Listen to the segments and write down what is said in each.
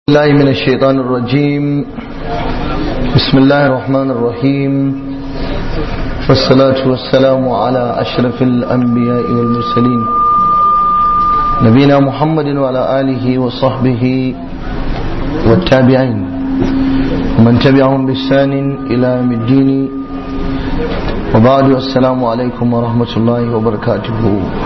الله من الشيطان الرجيم بسم الله الرحمن الرحيم والصلاة والسلام على أشرف الأنبياء والمرسلين نبينا محمد وعلى آله وصحبه والتابعين ومن تبعهم بإحسان إلى يوم الدين وبعد السلام عليكم ورحمة الله وبركاته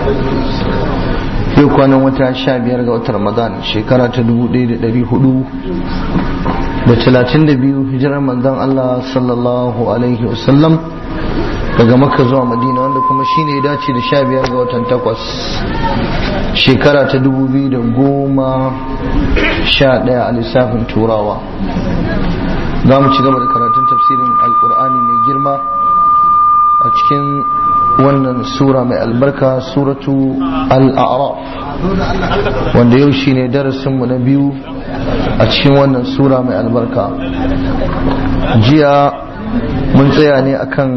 yau kwanan wata sha biyar ga watan ramadan shekara ta dubu ɗaya da ɗari hudu da talatin da biyu hijirar manzon Allah sallallahu alaihi wasallam daga makka zuwa madina wanda kuma shine ya dace da sha biyar ga watan takwas shekara ta dubu biyu da goma sha ɗaya a lissafin turawa za mu ci gaba da karatun tafsirin alkur'ani mai girma a cikin wannan sura mai albarka suratu al'araf wanda yau shine darasinmu na biyu a cikin wannan sura mai albarka jiya mun tsaya ne akan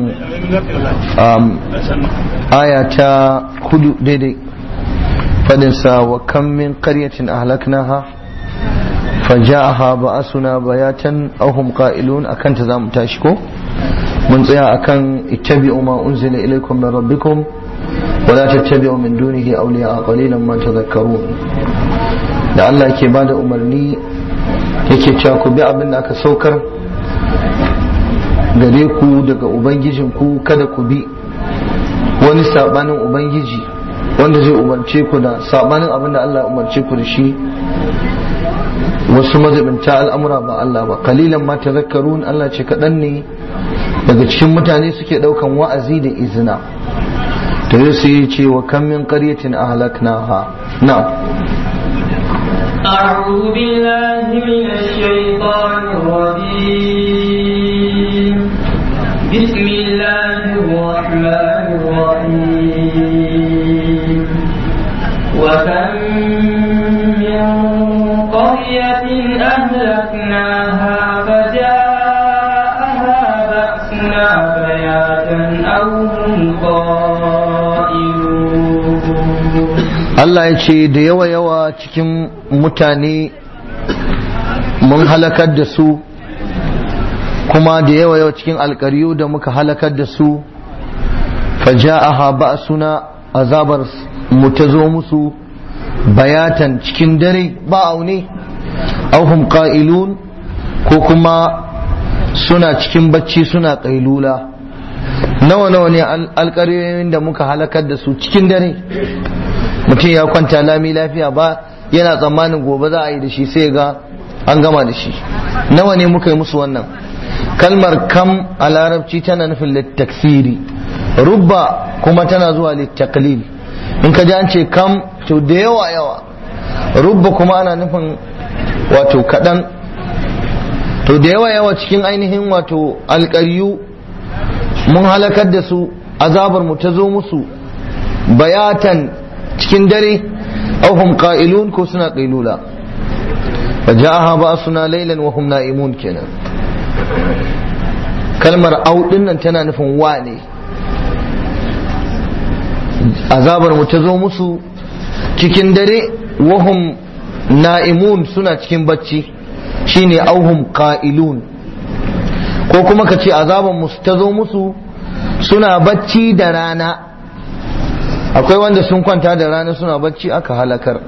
aya ta hudu daidai fadinsa wa kan min qaryatin ahlaknaha faja'aha ba'asuna bayatan ahum qa'ilun akan ta zamu tashi ko mun tsaya akan ittabi'u ma unzila ilaykum min rabbikum wa la tattabi'u min dunihi awliya qalilan ma tadhakkarun da Allah yake bada umarni yake cewa ku bi abin da aka saukar gare ku daga ubangijin ku kada ku bi wani sabanin ubangiji wanda zai umarce ku da sabanin abin da Allah ya umarce ku da shi wasu mazabinta al'amura ba Allah ba kalilan ma tazakkarun Allah ce kaɗan ne daga cikin mutane suke ɗaukan wa'azi da izina to yau sai ce wa kan min qaryatin ahlaknaha na أعوذ بالله من الشيطان الرجيم بسم الله الرحمن الرحيم وكم من قرية أهلكناها فجاءها بأسنا بياتا أو هم قائلون Allah ya ce da yawa yawa cikin mutane mun halakar da su kuma da yawa yawa cikin alkaryu da muka halakar da su faja'aha ba'suna azabar mu ta zo musu bayatan cikin dare ba aune auhum qa'ilun ko kuma suna cikin bacci suna kailula nawa nawa ne alƙaryoyin da muka halakar da su cikin dare mutum ya kwanta lami lafiya ba yana tsammanin gobe za a yi da shi sai ga an gama da shi nawa ne muka yi musu wannan kalmar kam a larabci tana nufin littaksiri rubba kuma tana zuwa littaklil in ka ji an ce kam to da yawa yawa rubba kuma ana nufin wato kaɗan to da yawa yawa cikin ainihin wato alƙaryu mun halakar da su azabar mu ta zo musu bayatan cikin dare auhum qa'ilun ko suna qailula fajaha ba suna laylan wa hum na'imun kenan kalmar au nan tana nufin wa ne azabar mu ta zo musu cikin dare wahum na'imun suna cikin bacci shine auhum qa'ilun ko kuma ka ce azabar mu ta zo musu suna bacci da rana akwai wanda sun kwanta da rana suna bacci aka halakar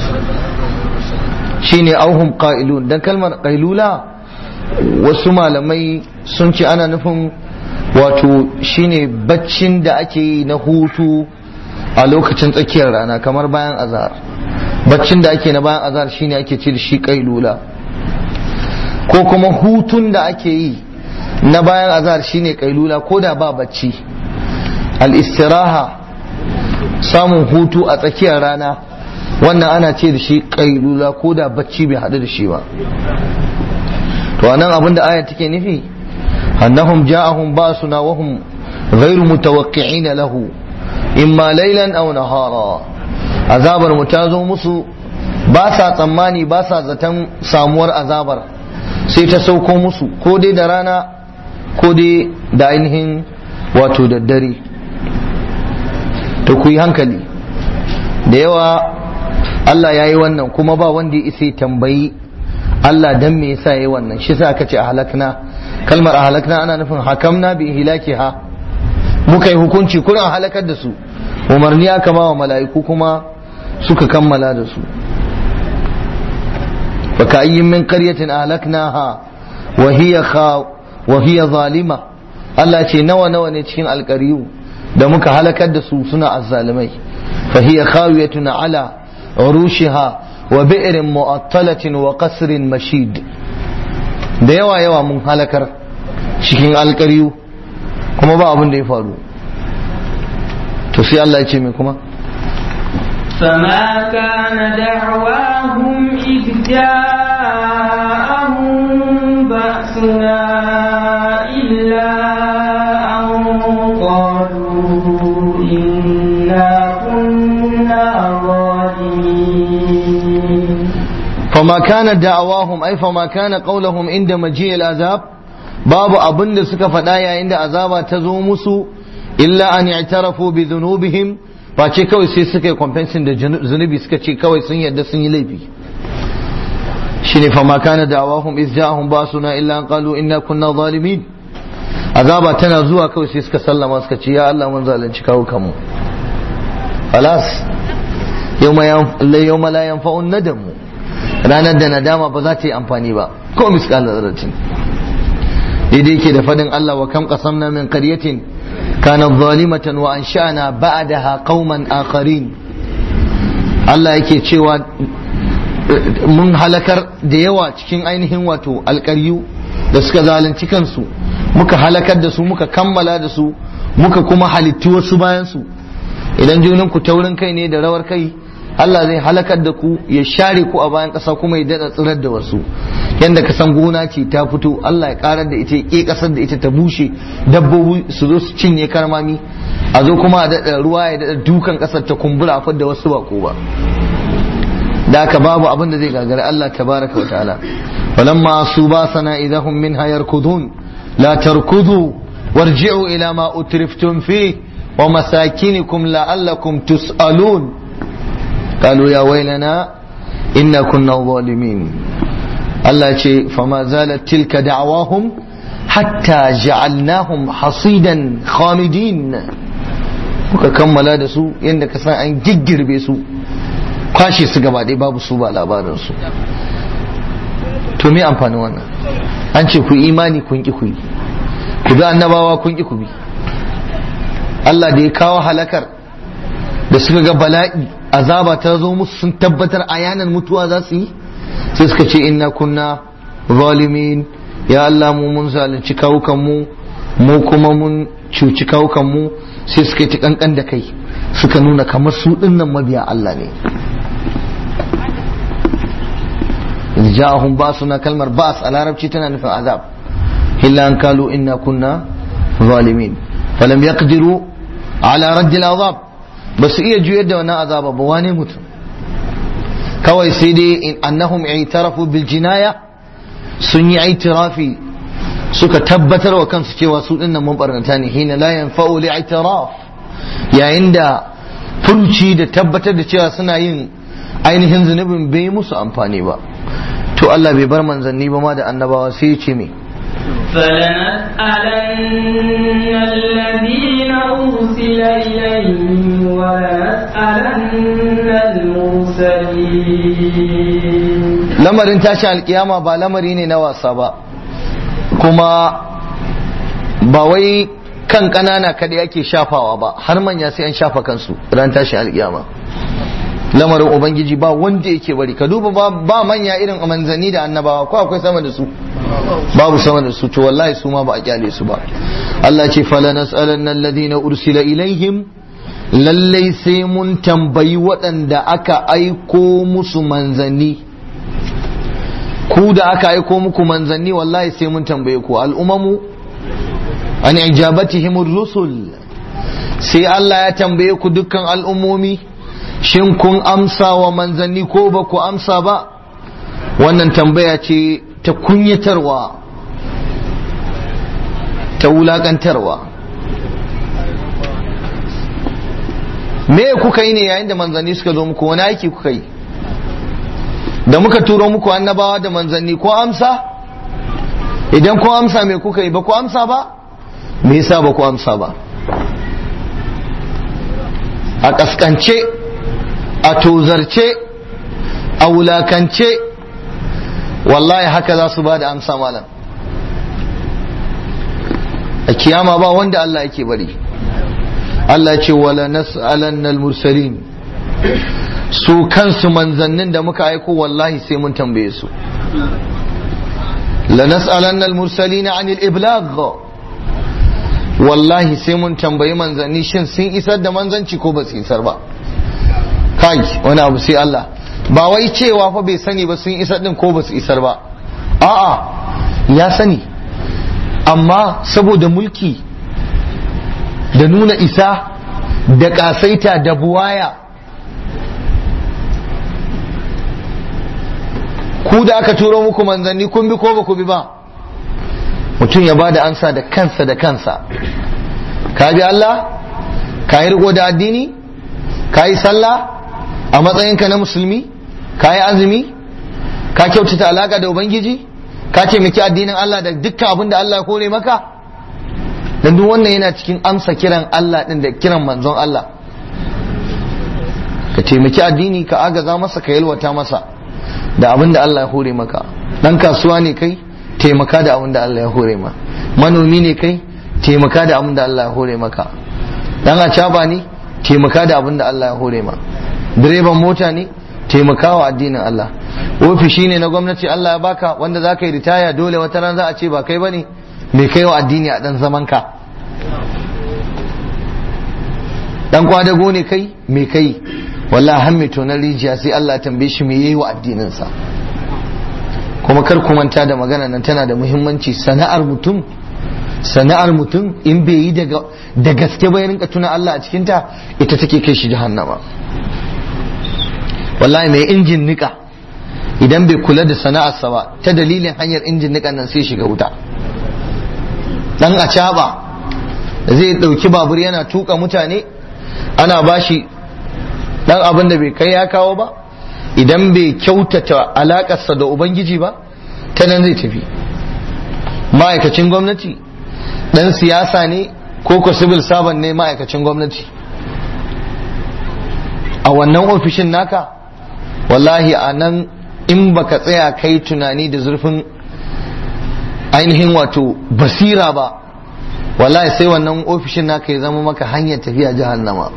shine auhum qa'ilun dan kalmar qailula wasu malamai sun ce ana nufin wato shine baccin da ake yi na hutu a lokacin tsakiyar rana kamar bayan azhar baccin da ake na bayan azhar shine ake ce da shi qailula ko kuma hutun da ake yi na bayan azhar shine qailula ko da ba bacci al-istiraha samun hutu a tsakiyar rana wannan ana ce da shi kailula ko da bacci bai haɗu da shi ba to anan abin da aya take nufi annahum ja'ahum basuna wa hum ghairu mutawaqqi'in lahu imma laylan aw nahara azabar mu ta zo musu ba sa tsammani ba sa zaton samuwar azabar sai ta sauko musu ko dai da rana ko dai da ainihin wato da dare to ku yi hankali da yawa Allah ya yi wannan kuma ba wanda ya isa tambayi Allah dan me yasa yayi wannan shi yasa aka ce a halakna kalmar a halakna ana nufin hakamna bi ihlakiha muka yi hukunci kurin a halakar da su umarni aka ma wa mala'iku kuma suka kammala da su fa ka'ayyin min qaryatin ahlaknaha wa hiya kha wa hiya zalima Allah ce nawa nawa ne cikin alƙariyu da muka halakar da su suna azzalimai fa hiya khawiyatun ala urushiha wa bi'rin mu'attalatin wa qasrin mashid da yawa yawa mun halakar cikin alƙariyu kuma ba abin da ya faru to sai Allah ya ce mai kuma فما كان دعواهم إذ جاءهم بأسنا إلا أن قالوا إنا كنا ظالمين فما كان دعواهم أي فما كان قولهم عند مجيء العذاب babu abin da suka faɗa yayin da azaba ta zo musu illa an i'tarafu bi dhunubihim face kawai sai suka yi compensation da zunubi suka ce kawai sun yadda sun yi laifi shine fa ma kana da'awahum iz ja'ahum basuna illa an qalu inna kunna zalimin azaba tana zuwa kawai sai suka sallama suka ce ya Allah mun zalunci kawo kanmu alas yawma yawma la yanfa'un nadamu ranar da nadama ba za ta yi amfani ba ko misqal zarratin daidai yake da fadin Allah wa kam qasamna min qaryatin kanat zalimatan wa ansha'na ba'daha qauman akharin Allah yake cewa mun halakar da yawa cikin ainihin wato alƙaryu da suka zalunci kansu muka halakar da su muka kammala da su muka kuma halittu wasu bayan su idan junan ku taurin kai ne da rawar kai Allah zai halakar da ku ya share ku a bayan ƙasa kuma ya daɗa tsirar da wasu yadda ka san gona ce ta fito Allah ya karar da ita ya ƙasar da ita ta bushe dabbobi su zo su cinye karmami a zo kuma a daɗa ruwa ya daɗa dukan ƙasar ta kumbura a da wasu bako ba da haka babu abin da zai gagari Allah tabaraka wa ta'ala walamma su ba sana idahum minha yarkudun la tarkudu warji'u ila ma utriftum fi wa masakinikum la'allakum tus'alun قالوا يا ويلنا إنا كنا ظالمين الله ce فما زالت تلك دعواهم حتى جعلناهم حصيدا خامدين muka kammala da su yadda ka san an giggirbe su kwashe su gaba ɗaya babu su ba labarin su to me amfani wannan an ce ku imani kun ki ku yi ku bi annabawa kun ki ku bi Allah da ya kawo halakar da suka ga bala'i azaba ta zo musu sun tabbatar ayanan mutuwa za su yi sai suka ce inna kunna zalimin ya Allah mu mun zalunci kawukan mu mu kuma mun cuci kawukan mu sai suka yi ta kankan da kai suka nuna kamar su dinnan mabiya Allah ne ja'ahum basuna kalmar bas a larabci tana nufin azab illa an kalu inna kunna zalimin falam yaqdiru ala radd al-azab ba su iya juyar da wannan azaba ba wane mutum kawai sai dai in annahum i'tarafu bil jinaya sun yi itirafi suka tabbatar wa kansu cewa su dinnan mun barnata ne hina la yanfa'u li i'tiraf yayin da furuci da tabbatar da cewa suna yin ainihin zunubin bai musu amfani ba to Allah bai bar manzanni ba ma da annabawa sai ya ce me فلنسألن الذين أرسل إليهم ولنسألن المرسلين lamarin tashi alkiyama ba lamari ne na wasa ba kuma ba wai kan ƙanana kadai ake shafawa ba har manya sai an shafa kansu ran tashi alkiyama lamarin ubangiji ba wanda yake bari ka duba ba, ba manya irin manzanni da annabawa ko akwai sama da su babu sama da su to wallahi su ma ba a kyale su ba Allah ce fala nas'alanna alladhina ursila ilaihim lallai sai mun tambayi waɗanda aka aiko musu manzanni ku da aka aiko muku manzanni wallahi sai mun tambaye ku al'umamu an ijabatihim rusul sai Allah ya tambaye ku dukkan al'ummomi shin kun amsa wa manzanni ko ba ku amsa ba wannan tambaya ce ta kunyatarwa ta wulakantarwa me kuka yi ne yayin da manzanni suka zo muku wani aiki kuka yi da muka turo muku annabawa da manzanni ko amsa idan ko amsa me kuka yi ba ko amsa ba me yasa ba ku amsa ba a kaskance a tozarce a wulakance wallahi haka za su ba da amsa malam a kiyama ba wanda Allah yake bari Allah ce wala nas'alannal mursalin su kansu manzannin da muka aiko wallahi sai mun tambaye su la nas'alannal mursalin anil iblagh wallahi sai mun tambayi manzanni shin sun isar da manzanci ko ba su isar ba kai wani abu sai Allah ba wai cewa fa bai sani ba sun isar din ko ba su isar ba a'a ya sani amma saboda mulki da nuna isa da kasaita da buwaya ku da aka turo muku manzanni kun bi ko ba ku bi ba mutum ya bada ansa da kansa da kansa ka bi Allah ka yi riko da addini ka yi sallah a matsayinka na musulmi ka yi azumi ka kyautata alaka da ubangiji ka taimaki addinin Allah da dukkan abin da Allah ya kore maka dan duk wannan yana cikin amsa kiran Allah din da kiran manzon Allah ka taimaki addini ka agaza masa ka yalwata masa da abin da Allah ya hore maka dan kasuwa ne kai taimaka da abin da Allah ya hore ma manomi ne kai taimaka da abin da Allah ya hore maka dan acaba ne taimaka da abin da Allah ya hore ma direban mota ne taimakawa addinin Allah ofishi ne na gwamnati Allah ya baka wanda za ka yi ritaya dole wata ran za a ce ba kai bane mai kai wa addini a dan zaman ka dan kwadago ne kai mai kai wallahi har mai tonar rijiya sai Allah ya tambaye shi me yayi wa addinin sa kuma kar ku manta da magana nan tana da muhimmanci sana'ar mutum sana'ar mutum in bai yi da gaske ba ya rinka tuna Allah a cikinta ita take kai shi jahannama wallahi mai injin nika idan bai kula da sana'arsa ba ta dalilin hanyar injin nikan nan sai shiga wuta dan a zai dauki babur yana tuka mutane ana bashi dan abin da bai kai ya kawo ba idan bai kyautata alakarsa da ubangiji ba ta nan zai tafi ma'aikacin gwamnati dan siyasa ne ko ko civil servant ne ma'aikacin gwamnati a wannan ofishin naka wallahi a nan in baka tsaya kai tunani da zurfin ainihin wato basira ba wallahi sai wannan ofishin naka ya zama maka hanyar tafiya jahannama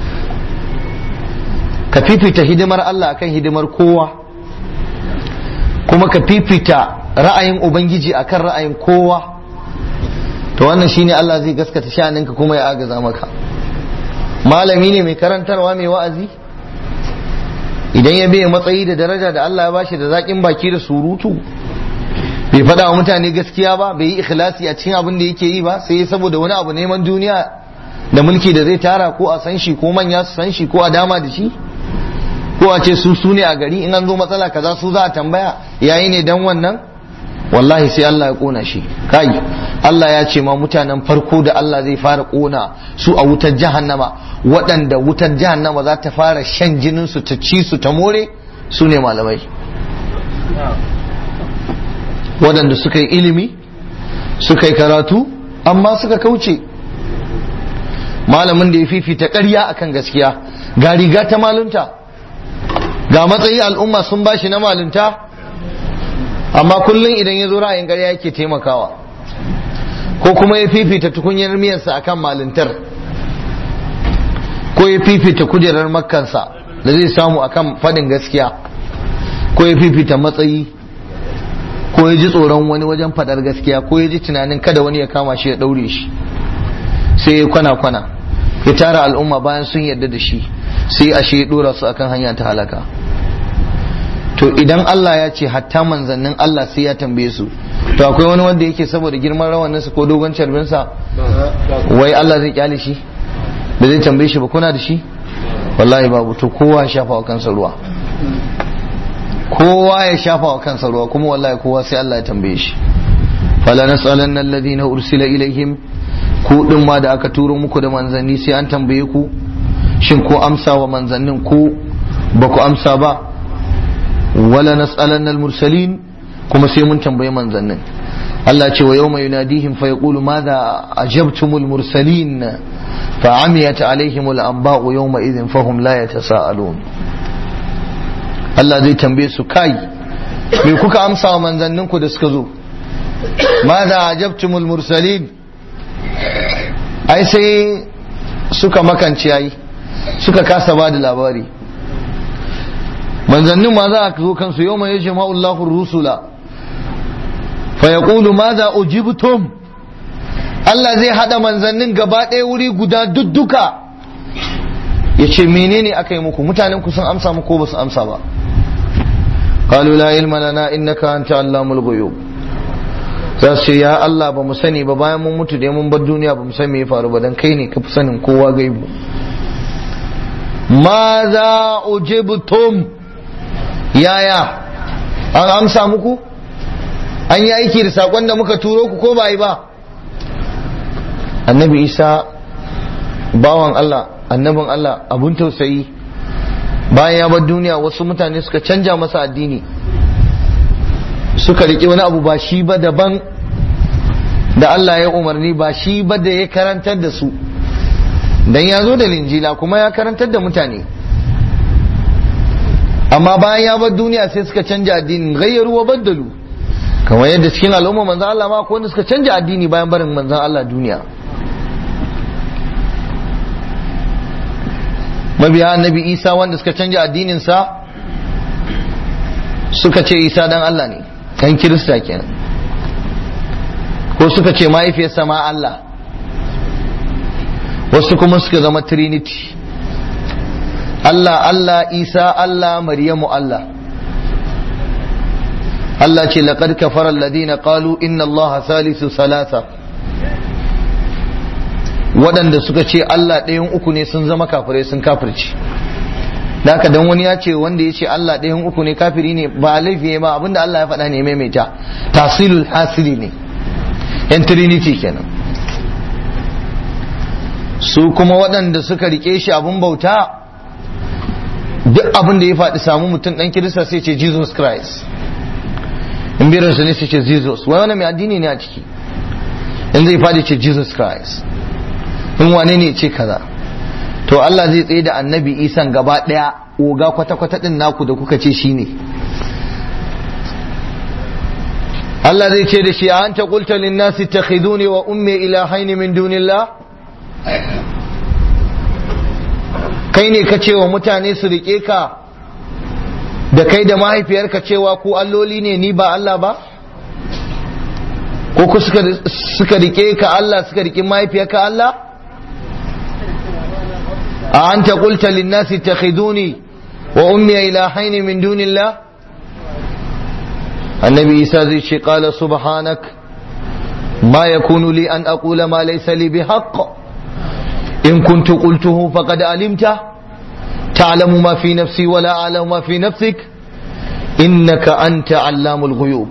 ka fifita hidimar Allah akan hidimar kowa kuma ka fifita ra'ayin ubangiji akan ra'ayin kowa to wannan shine Allah zai gaskata sha'aninka kuma ya agaza maka malami ne mai karantarwa mai wa'azi idan ya bai matsayi da daraja da Allah ya bashi da zaƙin baki da surutu bai faɗa wa mutane gaskiya ba bai yi ikhlasi a cikin abin da yake yi ba sai saboda wani abu neman duniya da mulki da zai tara ko a san shi ko manya su san shi ko a dama da shi ko a ce su su ne a gari in an zo matsala kaza su za a tambaya yayi ne dan wannan wallahi sai Allah ya kona shi kai Allah ya ce ma mutanen farko da Allah zai fara kona su a wutar jahannama waɗanda wutar jahannama za ta fara shan jinin su ta ci su ta more su ne malamai waɗanda suka yi ilimi suka yi karatu amma suka kauce malamin da ya fifita ƙarya akan gaskiya ga riga ta malunta ga matsayi al'umma sun bashi na malunta amma kullum idan ya zo ra'ayin ƙarya yake taimakawa ko kuma ya fifita tukunyar miyarsa akan maluntar ko ya fifita kujerar makkansa da zai samu akan faɗin gaskiya ko ya fifita matsayi ko ya ji tsoron wani wajen faɗar gaskiya ko ya ji tunanin kada wani ya kama shi ya ɗaure shi sai ya kwana-kwana ya tara al'umma bayan sun yarda da shi sai ashe ya ɗora su akan hanya ta halaka to idan Allah ya ce hatta manzannin Allah sai ya tambaye su to akwai wani wanda yake saboda girman rawaninsa ko dogon carbinsa wai Allah zai kyale shi da zai tambaye shi ba kuna da shi wallahi babu to kowa ya shafa wa kansa ruwa kowa ya shafa wa kansa ruwa kuma wallahi kowa sai Allah ya tambaye shi fala nas'alanna alladhina ursila ilaihim ku din ma da aka turo muku da manzanni sai an tambaye ku shin ko amsa wa manzannin ko ba ku amsa ba wala nas'alanna al-mursalin kuma sai mun tambayi manzannin Allah ce wa yawma yunadihim fa yaqulu madha ajabtumul mursalin fa amiyat alaihim al-anba'u yawma idhin fahum la yatasaalun Allah zai tambaye su kai me kuka amsa wa manzanninku da suka zo madha ajabtumul mursalin ai sai suka makance yayi suka kasa ba da labari manzannin ma za a zo kansu yau mai yace ma'ullahu rusula fa yaqulu madha ujibtum Allah zai hada manzannin gaba ɗaya wuri guda dudduka yace menene aka yi muku mutanen ku sun amsa muku ko ba su amsa ba qalu la ilma lana innaka anta allamul ghuyub za su ya Allah ba mu sani ba bayan mun mutu da mun bar duniya ba mu san me ya faru ba dan kai ne ka fi sanin kowa gaibu ma za ujibtum yaya an amsa muku an yi aiki da sakon da muka turo ku ko ba yi ba annabi isa bawan Allah annabin Allah abun tausayi bayan ya bar duniya wasu mutane suka canja masa addini suka riƙe wani abu ba shi ba daban da Allah ya umarni ba shi ba da ya karantar da su dan ya zo da linjila kuma ya karantar da mutane amma bayan ya bar duniya sai suka canja addinin gayyaru wa baddalu kamar yadda cikin al'umma manzan Allah ma wanda suka canja addini bayan barin manzan Allah duniya mabiya annabi isa wanda suka canja addinin sa suka ce isa dan Allah ne kan kirista kenan ko suka ce mahaifiyarsa ma Allah wasu kuma suka zama trinity Allah Allah Isa Allah Maryamu Allah Allah ce laqad kafara alladhina qalu inna Allah salisu salasa waɗanda suka ce Allah ɗayan uku ne sun zama kafirai sun kafirci da haka dan wani ya ce wanda ya ce Allah ɗayan uku ne kafiri ne ba laifi ba abinda Allah ya faɗa ne maimaita tasilul hasili ne yan trinity kenan su kuma waɗanda suka rike shi abin bauta duk abin da ya faɗi samu mutum ɗan kirista sai ce jesus christ in biransu ne sai ce jesus wai wani mai addini ne a ciki in zai faɗi ce jesus christ in wane ne ce kaza to Allah zai tsaye da annabi isan gaba ɗaya oga kwata-kwata ɗin naku da kuka ce shi ne Allah zai ce da shi a anta qulta lin nasi takhiduni wa ummi ilahaini min dunillah kai ne ka ce wa mutane su rike ka da kai da mahaifiyarka cewa ku alloli ne ni ba Allah ba ko ku suka rike ka Allah suka rike mahaifiyarka Allah a anta qulta lin nasi takhiduni wa ummi ilahaini min dunillah annabi isa zai ce qala subhanak ma yakunu li an aqula ma laysa li bihaqq in kuntu qultuhu faqad alimta ta'lamu ma fi nafsi wa la a'lamu ma fi nafsik innaka anta allamul ghuyub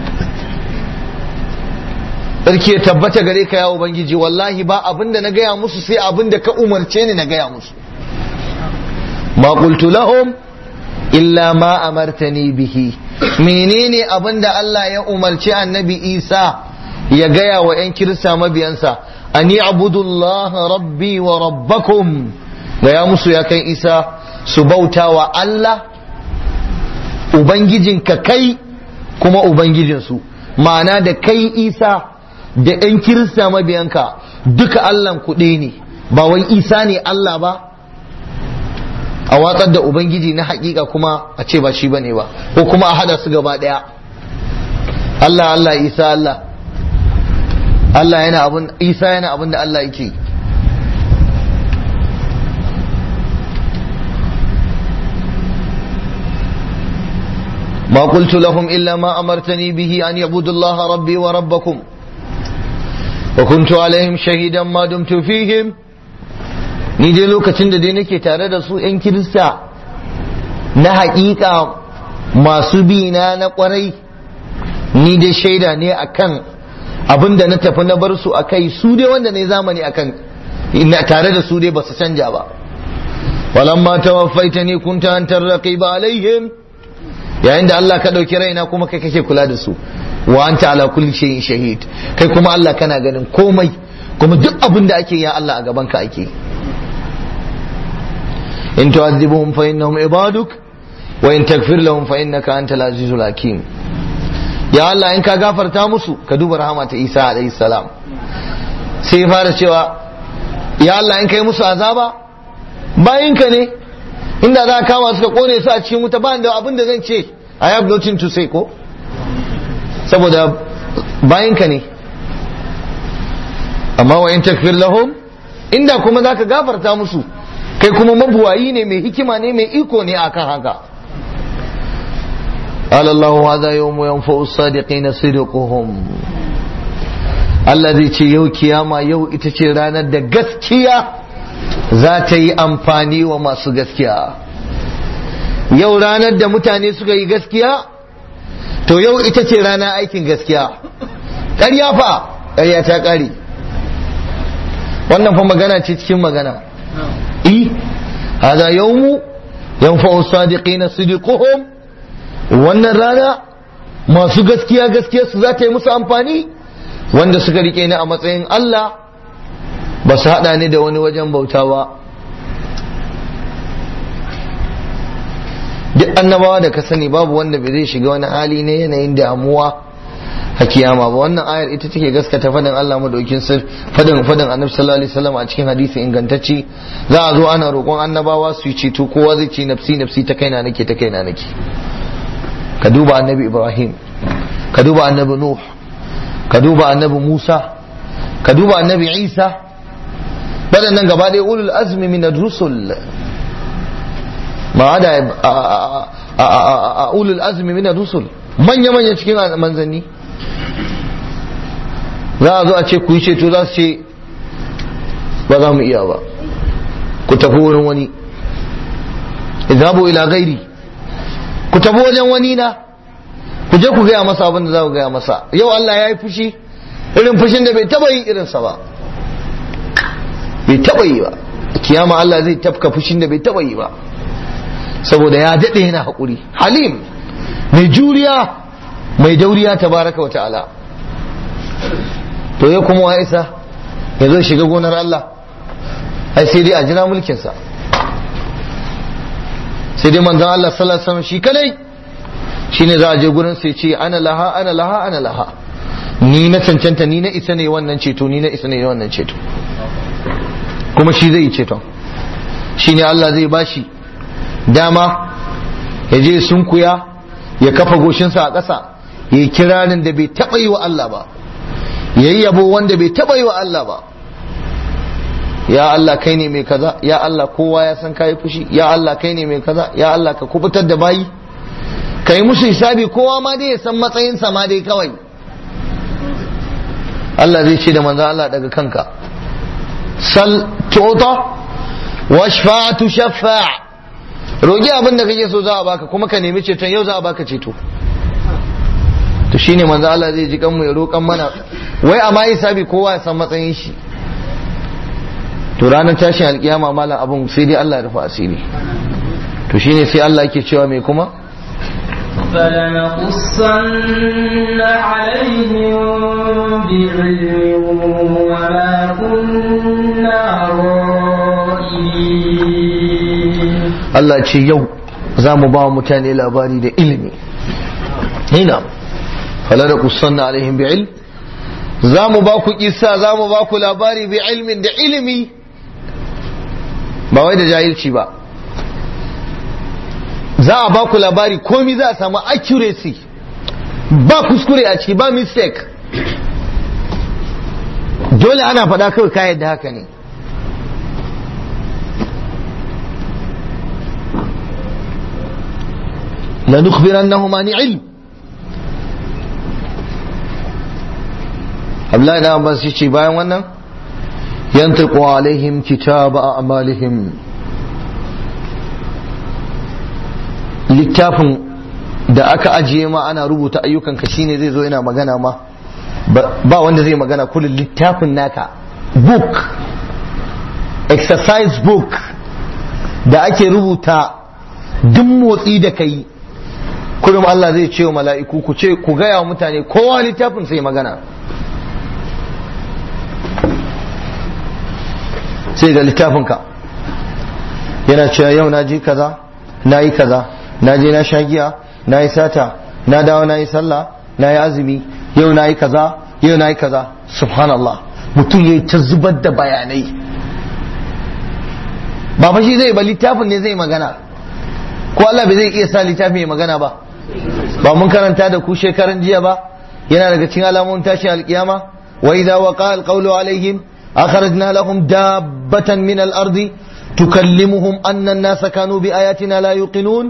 sarki ya tabbata gare ka ya ubangiji wallahi ba abinda na gaya musu sai abinda ka umarce ni na gaya musu ma qultu lahum illa ma amartani bihi menene abinda Allah ya umarci annabi Isa ya gaya wa 'yan kirista mabiyansa ani abudullah rabbi wa rabbakum gaya musu ya kai Isa su bauta wa Allah ubangijinka kai kuma ubangijinsu ma'ana da kai Isa da 'yan kirista mabiyanka duka Allah kuɗe ne ba wai Isa ne Allah ba a watsar da ubangiji na hakika kuma a ce ba shi bane ba ko kuma a hada su gaba daya Allah Allah Isa Allah Allah yana abun Isa yana abun da Allah yake ما قلت لهم إلا ما أمرتني به أن يعبدوا الله ربي وربكم وكنت عليهم شهيدا ما دمت فيهم ni dai lokacin da dai nake tare da su 'yan kirista na haƙiƙa masu bi na na ƙwarai ni dai shaida ne akan abin da na tafi na bar su a kai su dai wanda ne zamani akan tare da su dai ba su canja ba walamma tawaffaita ni kunta an tarraqi ba alaihim yayin da Allah ka ɗauki raina kuma kai kake kula da su wa anta ala kulli shay'in shahid kai kuma Allah kana ganin komai kuma duk abin da ake ya Allah a gaban ka ake in tu'adhibuhum fa innahum ibaduk wa in taghfir lahum fa innaka antal azizul hakim ya Allah in ka gafarta musu ka duba rahama ta Isa alayhi salam sai ya fara cewa ya Allah in kai musu azaba bayinka ne inda za ka kama suka kone su a cikin wuta ba da abin da zan ce I have nothing to say ko saboda bayinka ne amma wa in takfir lahum inda kuma za ka gafarta musu kai kuma mabuwayi ne mai hikima ne mai iko ne akan haka قال الله هذا يوم ينفع الصادقين صدقهم Allah zai ce yau kiyama yau ita ce ranar da gaskiya za ta yi amfani wa masu gaskiya yau ranar da mutane suka yi gaskiya to yau ita ce ranar aikin gaskiya ƙarya fa ƙarya ta ƙare wannan fa magana ce cikin magana i hada yawmu yanfa'u sadiqina sidquhum wannan rana masu gaskiya gaskiya su za ta yi musu amfani wanda suka rike ni a matsayin Allah ba su haɗa ni da wani wajen bauta ba duk annabawa da ka sani babu wanda bai zai shiga wani hali na yanayin damuwa a kiyama ba wannan ayar ita take gaskata fadin Allah madaukin sir fadin fadin annabi sallallahu alaihi wasallam a cikin hadisi ingantacce za a zo ana roƙon annabawa su yi ceto kowa zai ce nafsi nafsi ta kaina nake ta kaina nake ka duba annabi Ibrahim ka duba annabi Nuh ka duba annabi Musa ka duba annabi Isa waɗannan gaba ɗaya ulul azmi min rusul ma da a ulul azmi min rusul manya manya cikin manzanni za a zo a ce ku yi ceto za su ce ba za mu iya ba ku tafi wurin wani idhabu ila gairi ku tafi wajen wani na ku je ku gaya masa abin da za ku gaya masa yau Allah ya yi fushi irin fushin da bai taba yi irinsa ba bai taba yi ba kiyama Allah zai tafka fushin da bai taba yi ba saboda ya daɗe yana haƙuri halim mai juriya mai dauriya tabaraka wa ta'ala to ya kuma wa isa ya zo shiga gonar Allah ai sai dai a jira mulkinsa sai dai manzon Allah sallallahu alaihi wasallam shi kadai shine za a je gurin sai ce ana laha ana laha ana laha ni na cancanta ni na isa ne wannan ceto ni na isa ne wannan ceto kuma shi zai yi ceton shine Allah zai bashi dama ya je sunkuya ya kafa goshinsa a ƙasa ya yi kiranin da bai taɓa yi wa Allah ba ya yi yabo wanda bai taɓa yi wa Allah ba ya Allah kai ne mai kaza ya Allah kowa ya san kayi fushi ya Allah kai ne mai kaza ya Allah ka kubutar da bayi ka yi musu hisabi kowa ma dai ya san matsayinsa ma dai kawai Allah zai ce da manzo Allah daga kanka sal tu'ta washfa'atu shaffa' rogi abin da kake so za a baka kuma ka nemi ceton yau za a baka ceto to shine manzo Allah zai ji kanmu ya roƙan mana wai amma hisabi kowa ya san matsayin shi to ranar tashin alkiyama malam abun sai dai Allah ya rufa asiri to shine sai Allah yake cewa me kuma فلنقصن عليهم بعلم وما كنا غائبين Allah ce yau za mu ba wa mutane labari da ilimi hina falada kusanna alaihim bi ilm za mu ba ku kissa za mu ba ku labari bi ilmin da ilimi ba wai da jahilci ba za a ba ku labari komi za a samu accuracy ba kuskure a ciki ba mistake dole ana faɗa kawai kayan da haka ne لنخبرنهم عن علم Abdullahi na Abbas ya ce bayan wannan yantiqu alaihim kitaba a'malihim littafin da aka ajiye ma ana rubuta ayyukan ka shine zai zo yana magana ma ba wanda zai magana kullum littafin naka book exercise book da ake rubuta duk motsi da kai kullum Allah zai ce wa mala'iku ku ce ku gaya wa mutane kowa littafin sai magana sai ga littafinka yana cewa yau na je kaza na yi kaza na je na sha giya na yi sata na dawo na yi sallah na yi azumi yau na yi kaza yau na yi kaza subhanallah mutum ya yi ta zubar da bayanai ba fa shi zai ba littafin ne zai magana ko Allah bai zai iya sa littafin ya magana ba ba mun karanta da ku shekaran jiya ba yana daga cikin alamun tashi alkiyama wa idza waqa alqawlu alaihim akhrajna lahum dabbatan min al-ardi tukallimuhum anna an-nasa kanu bi ayatina la yuqinun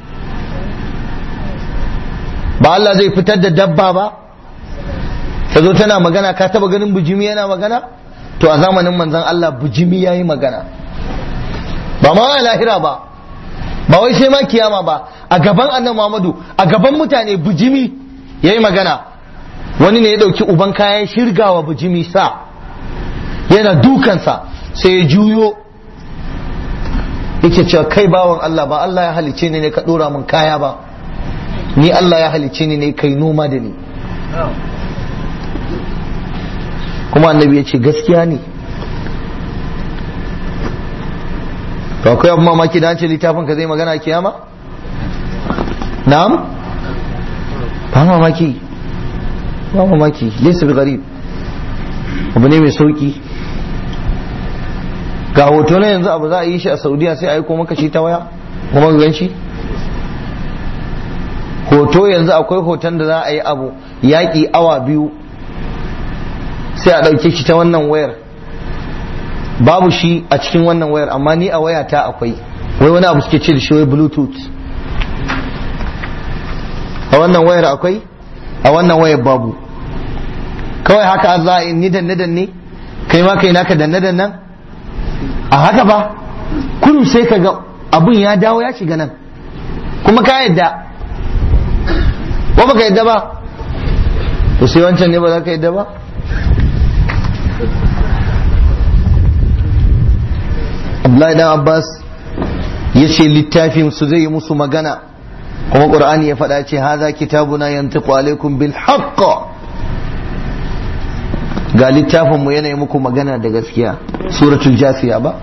ba Allah zai fitar da dabba ba ta zo tana magana ka taba ganin bujimi yana magana to a zamanin manzon Allah bujimi yayi magana ba ma a lahira ba ba wai sai ma kiyama ba a gaban annabi Muhammadu a gaban mutane bujimi yayi magana wani ne ya dauki uban kayan shirgawa bujimi sa yana dukansa sai ya juyo yake cewa kai bawan Allah ba Allah ya halice ni ne ka dora min kaya ba ni Allah ya halice ni ne kai noma da ni kuma annabi ya ce gaskiya ne to akwai abu mamaki da an ce littafin ka zai magana kiyama na'am ba mamaki ba mamaki laysa bi gharib abu ne mai sauki ga hoto na yanzu abu za a yi shi a saudiya sai a yi maka shi ta waya kuma ga gan shi hoto yanzu akwai hoton da za a yi abu yaƙi awa biyu sai a ɗauke shi ta wannan wayar babu shi a cikin wannan wayar amma ni a wayata akwai wai wani abu suke ce da shi wai bluetooth a wannan wayar akwai a wannan wayar babu kawai haka za a yi ni danne danne kai ma kai naka danne dannan a haka ba kullum sai ka ga abun ya dawo ya shiga nan kuma ka yadda ko baka yadda ba to sai wancan ne ba za ka yadda ba Abdullahi dan Abbas ya ce littafin su zai yi musu magana kuma Qur'ani ya faɗa ce haza kitabuna yantiqu alaikum bil haqq ga littafin mu yana yi muku magana da gaskiya suratul jasiya ba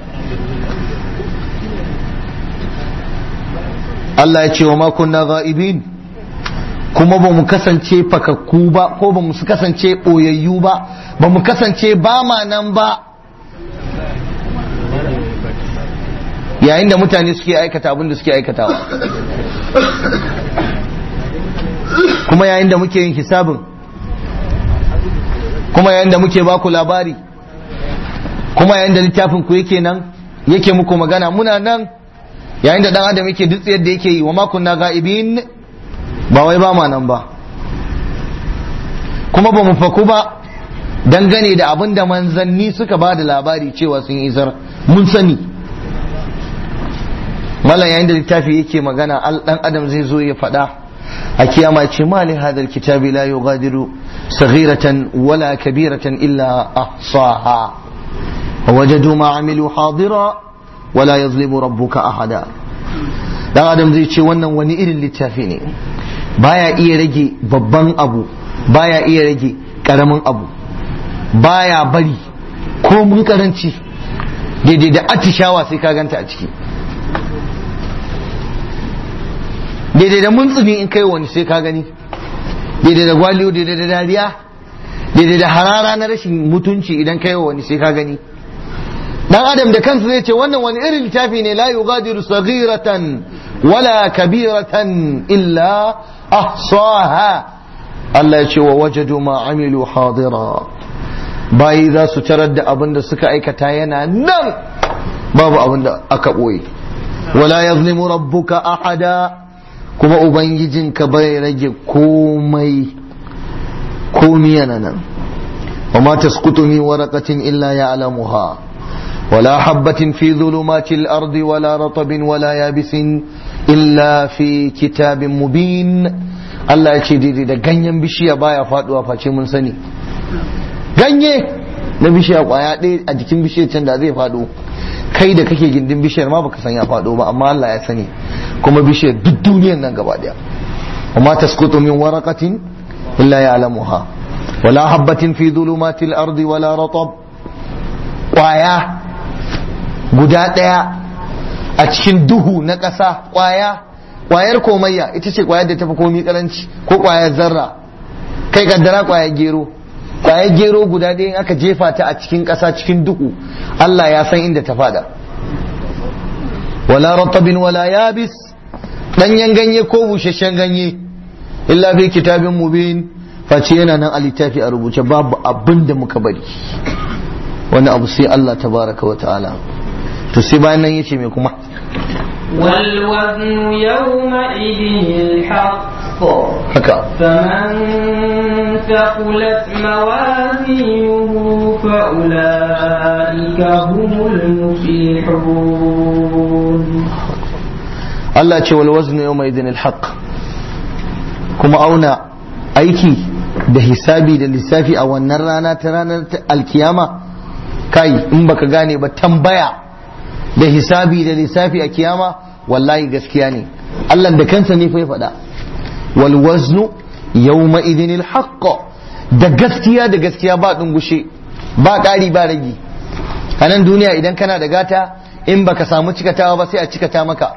Allah ya ce wa ma kunna ghaibin kuma ba mu kasance fakakku ba ko ba mu kasance ɓoyayyu ba ba mu kasance ba ma nan ba yayin da mutane suke aikata abin da suke aikatawa kuma yayin da muke yin hisabin kuma yayin da muke baku labari kuma yayin da littafin ku yake nan yake muku magana muna nan yayin da dan adam yake duk yadda yake yi wa makunna ga'ibin ba wai ba ma nan ba kuma ba mu faku ba dangane da abin da manzanni suka ba da labari cewa sun isar mun sani mala yayin da littafi yake magana dan adam zai zo ya faɗa a kiyama ce ma li hadal kitabi la yughadiru saghiratan wala kabiratan illa ahsaha wajadu ma amilu hadira wala yazlimu rabbuka ahada dan adam zai ce wannan wani irin littafi ne baya iya rage babban abu baya iya rage karamin abu baya bari ko mun karanci daidai da atishawa sai ka ganta a ciki daidai da muntsuni in kai wani sai ka gani daidai da gwaliyo daidai da dariya daidai da harara na rashin mutunci idan kai wani sai ka gani dan adam da kansa zai ce wannan wani irin littafi ne la yughadiru saghiratan wala kabiratan illa ahsaha Allah ya ce wa wajadu ma amilu hadira bayi za su tarar da abin da suka aikata yana nan babu abin da aka ɓoye wala yazlimu rabbuka ahada kuma ubangijinka bai rage komai komi yana nan wa ma tasqutu min waraqatin illa ya'lamuha ولا حبة في ظلمات الأرض ولا رطب ولا يابس إلا في كتاب مبين Allah ya ce daidai da ganyen bishiya baya faduwa face mun sani ganye na bishiya kwaya ɗaya a jikin bishiyar can da zai faɗo kai da kake gindin bishiyar ma baka san ya faɗo ba amma Allah ya sani kuma bishiyar duk duniyar nan gaba daya وما تسقط من ورقة إلا يعلمها ولا حبة في ظلمات الأرض ولا رطب قوايا guda ɗaya a cikin duhu na ƙasa ƙwaya ƙwayar komayya ita ce ƙwayar da tafi komi karanci ko ƙwayar zarra kai kaddara ƙwayar gero ƙwayar gero guda ɗaya in aka jefa ta a cikin ƙasa cikin duhu Allah ya san inda ta fada wala ratabin wala yabis ɗanyen ganye ko busasshen ganye illa fi kitabin mubin face yana nan a littafi a rubuce babu abin da muka bari wani abu sai Allah tabaraka wa ta'ala to sai bayan nan yace me kuma والوزن يومئذ الحق haka فمن ثقلت موازينه فأولئك هم المفلحون Allah ce wal waznu yawma idhin al haqq kuma auna aiki da hisabi da lissafi a wannan rana ta ranar ta alkiyama kai in baka gane ba tambaya da hisabi da lissafi a kiyama wallahi gaskiya ne Allah da kansa ne fa ya faɗa wal waznu yawma idhin al haqq da gaskiya da gaskiya ba dungushe ba ƙari ba ragi a nan duniya idan kana da gata in baka samu cikatawa ba sai a cikata maka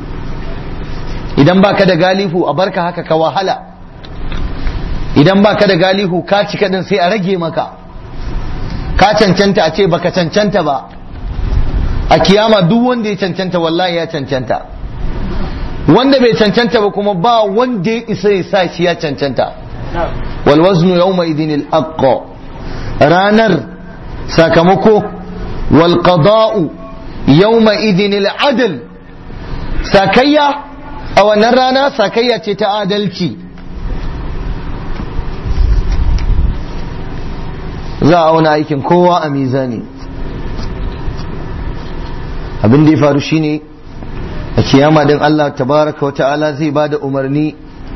idan baka da galihu a barka haka ka wahala idan baka da galihu ka cika din sai a rage maka ka cancanta a ce baka cancanta ba a kiyama duk wanda ya cancanta wallahi ya cancanta wanda bai cancanta ba kuma ba wanda ya isa ya sa shi ya cancanta wal waznu yawma idin al ranar sakamako wal qada'u yawma idin al adl sakayya a wannan rana sakayya ce ta adalci za a auna aikin kowa a mizani abin da ya faru shine a kiyama din Allah tabaraka wa ta'ala zai ba da umarni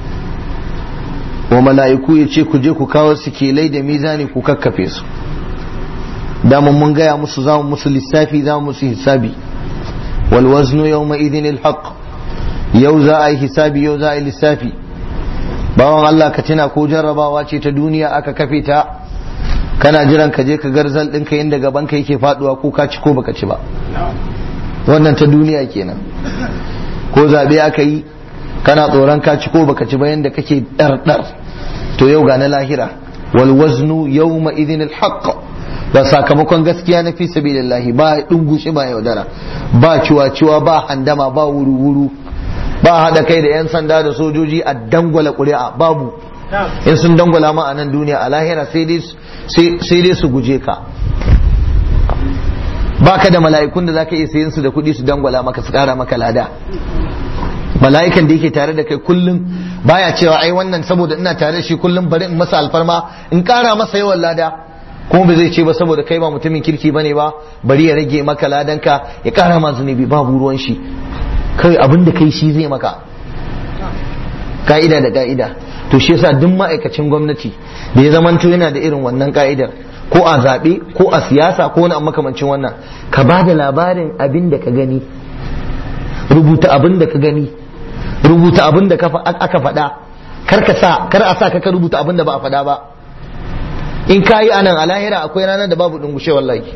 wa mala'iku ya ce ku je ku kawo sikelai da mizani ku kakkafe su damun mun gaya musu za mu musu lissafi za mu musu hisabi wal waznu yawma idhin al haqq yau za a yi hisabi yau za a yi lissafi bawan Allah ka tuna ko jarrabawa ce ta duniya aka kafe ta kana jiran ka je ka garzal ɗinka inda gaban ka yake faduwa ko ka ci ko baka ci ba wannan ta duniya kenan ko zaɓe aka yi kana tsoron ka ci ko baka ci ba yanda kake ɗarɗar to yau ga na lahira wal waznu yawma idhin al haqq ba sakamakon gaskiya na fi sabilillahi ba dungushi ba yaudara ba ciwa-ciwa ba handama ba wuru-wuru ba haɗa kai da 'yan sanda da sojoji a dangwala ƙuri'a babu in sun dangwala ma a nan duniya a lahira sai dai su guje ka ba ka da mala'ikun da za ka iya sayan su da kuɗi su dangwala maka su ƙara maka lada mala'ikan da yake tare da kai kullum baya cewa ai wannan saboda ina tare da shi kullum bari in masa alfarma in ƙara masa yawan lada kuma ba zai ce ba saboda kai ba mutumin kirki bane ba bari ya rage maka ladanka ya ƙara ma zunubi babu ruwan shi kai abin da kai shi zai maka ka'ida da ka'ida to shi yasa duk ma'aikacin gwamnati da ya zamanto yana da irin wannan ka'idar ko a zaɓe ko a siyasa ko wani makamancin wannan ka ba da labarin abin da ka gani rubuta abin da ka gani rubuta abin da aka faɗa kar ka sa kar a sa ka rubuta abin da ba a faɗa ba in ka yi anan a lahira akwai ranar da babu dungushe wallahi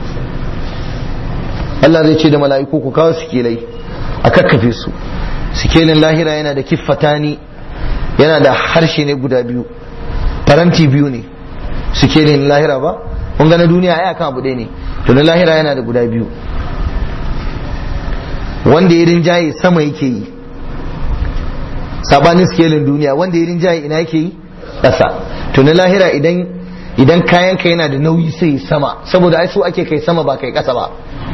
Allah zai ce da mala'iku ku kawo sikelai a kakkafe su sikelin lahira yana da kiffatani yana da harshe ne guda biyu faranti biyu ne sikelin lahira ba kun ga na duniya ai akan abu ɗaya ne to na lahira yana da guda biyu wanda ya rinjaye sama yake yi sabanin sikelin duniya wanda ya rinjaye ina yake yi ƙasa to na lahira idan idan kayan ka yana da nauyi sai sama saboda ai so ake kai sama ba kai ƙasa ba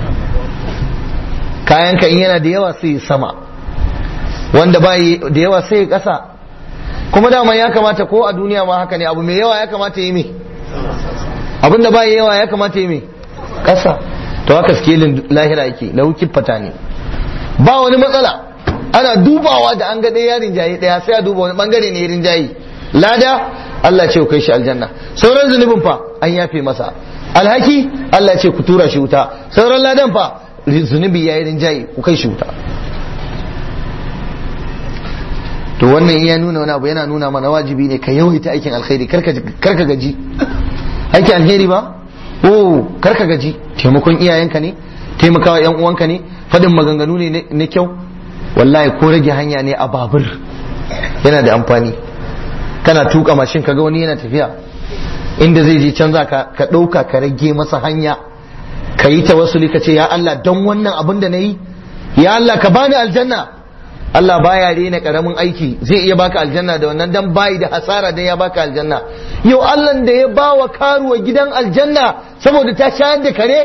kayan ka in yana da yawa sai sama wanda ba da yawa sai ƙasa kuma dama ya kamata ko a duniya ma haka ne abu mai yawa ya kamata yi me abinda ba yawa ya kamata yi me ƙasa to haka skelin lahira yake lauki fata ne ba wani matsala ana dubawa da an ga ɗaya yarin jaye ɗaya sai a duba wani bangare ne yarin jaye lada Allah ce ku kai shi aljanna sauran zunubin fa an yafe masa alhaki Allah ce ku tura shi wuta sauran ladan fa zunubi ya yi rinjaye ku kai shi wuta to wannan iya nuna wani abu yana nuna mana wajibi ne ka yawaita aikin alkhairi karka gaji aikin alheri ba oh karka gaji taimakon iyayenka ne taimakawa yan uwanka ne fadin maganganu ne na kyau wallahi ko rage hanya ne a babur yana da amfani kana tuka mashin kaga wani yana tafiya inda zai je can za ka ka ɗauka ka rage masa hanya ka yi tawassuli ka ce ya Allah don wannan abin da na yi ya Allah ka bani aljanna Allah baya rena karamin aiki zai iya baka aljanna da wannan dan bayi da hasara dan ya baka aljanna yau Allah da ya bawa karuwa gidan aljanna saboda ta shayar da kare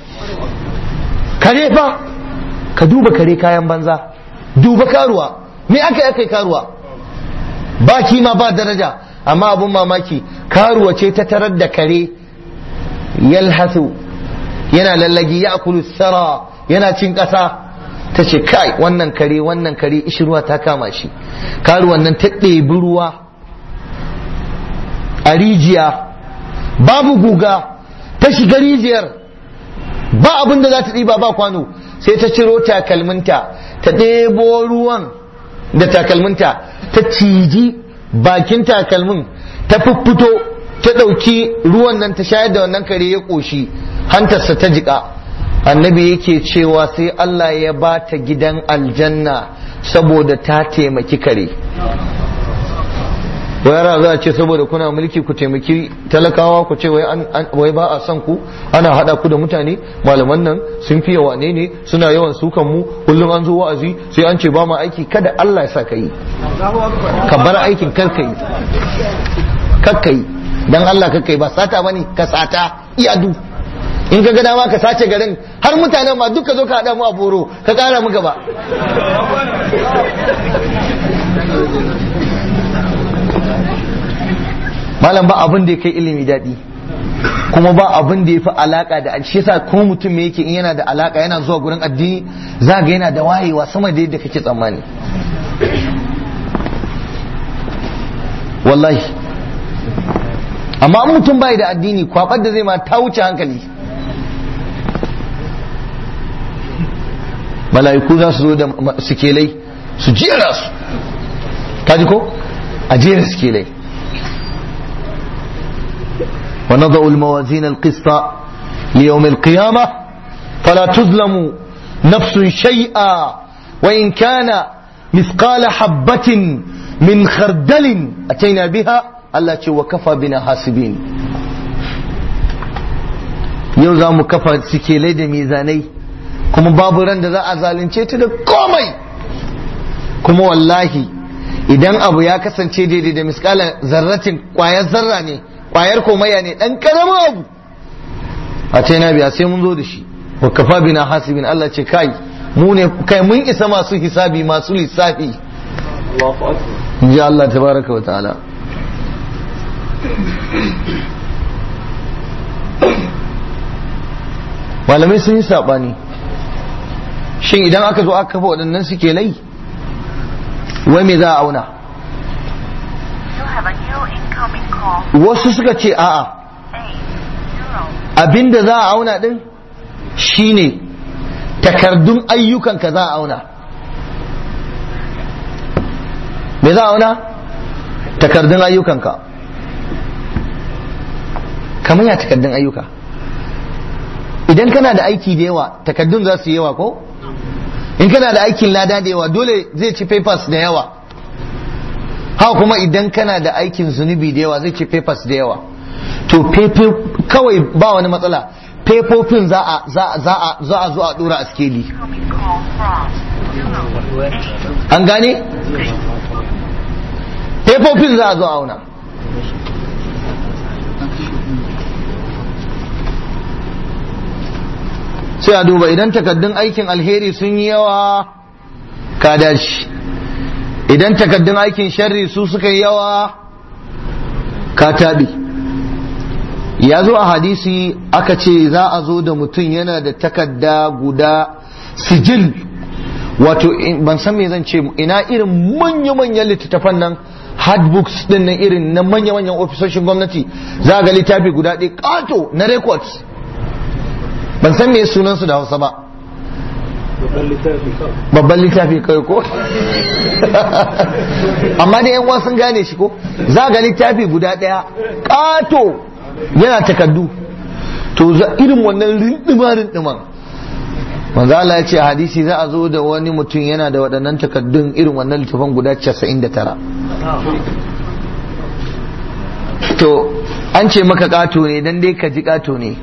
kare fa ka duba kare kayan banza duba karuwa me aka yi karuwa ba kima ba daraja amma abun mamaki karuwa ce ta tarar da kare yalhasu yana lallagi ya akulu sara yana cin ƙasa ta ce kai wannan kare wannan kare ishirwa ta kama shi karuwan nan ta ɗebi ruwa a rijiya babu guga ta shiga rijiyar ba abin da za ta ɗiba ba kwano sai ta ciro takalminta ta ɗebo ruwan da takalminta ta ciji bakin takalmin ta fiffito ta ɗauki ruwan nan ta shayar da wannan kare ya ƙoshi hantarsa ta jiƙa annabi yake cewa sai Allah ya ba ta gidan aljanna saboda ta taimaki kare yara za a ce saboda kuna mulki ku taimaki talakawa ku ce wai ba a son ku ana hada ku da mutane malaman nan sun fiye wane ne suna yawan sukan mu kullum an zo wa'azi sai an ce ba ma aiki kada Allah ya sa ka yi ka bar aikin kar ka yi kar ka yi dan Allah kar ka yi ba sata bane ka sata iyadu in ka ga dama ka sace garin har mutanen ma duka zo ka hada mu a boro ka kara mu gaba malam ba abin da ya kai ilimi daɗi kuma ba abin da ya fi alaka da shi yasa ko mutum me yake in yana da alaka yana zuwa gurin addini za ga yana da wayewa sama da yadda kake tsammani wallahi amma in mutum bai da addini kwabar da zai ma ta wuce hankali mala'iku za su zo da sikelai su jera su kaji ko a jera sikelai ونضع الموازين القسط ليوم القيامة فلا تظلم نفس شيئا وإن كان مثقال حبة من خردل أتينا بها التي وكفى بنا حاسبين yau za mu kafa sikilai da mizanai kuma babu ran da za a zalunce ta da komai kuma wallahi idan abu ya kasance daidai da miskalan zarratin kwayar zarra ne kwayar komaya ne dan karamin abu a ce na biya sai mun zo da shi wa kafa bina hasibin Allah ce kai mu ne kai mun isa masu hisabi masu lissafi ji Allah tabaraka wa ta'ala malamai sun yi sabani shin idan aka zo aka kafa waɗannan suke lai wai me za a auna wasu suka ce a'a abinda za a auna din shine takardun ayyukanka za a auna me za a auna takardun ayyukanka kamar ya takardun ayyuka idan kana da aiki da yawa takardun za su yi yawa ko in kana da aikin lada da yawa dole zai ci papers da yawa haka kuma idan kana da aikin zunubi da yawa zai ci papers da yawa to kawai ba wani matsala fefofin za a za a za a zo a dora a skeli an gane fefofin za a zo a auna sai a duba idan takaddun aikin alheri sun yi yawa ka dashi idan takaddun aikin sharri su suka yi yawa ka taɓi ya zo a hadisi aka ce za a zo da mutum yana da takadda guda sijil wato ban san me zan ce ina irin manya-manyan littattafan nan hardbooks din nan irin na manya-manyan ofisoshin gwamnati za ga littafi guda ɗaya ƙato na records ban san me sunansu da hausa ba babban littafi kai ko amma da yan sun gane shi ko za ga littafi guda daya kato yana takaddu to za irin wannan rindima rindiman manzo Allah ya ce hadisi za a zo da wani mutum yana da waɗannan takaddun irin wannan littafan guda 99 to an ce maka kato ne dan dai ka ji kato ne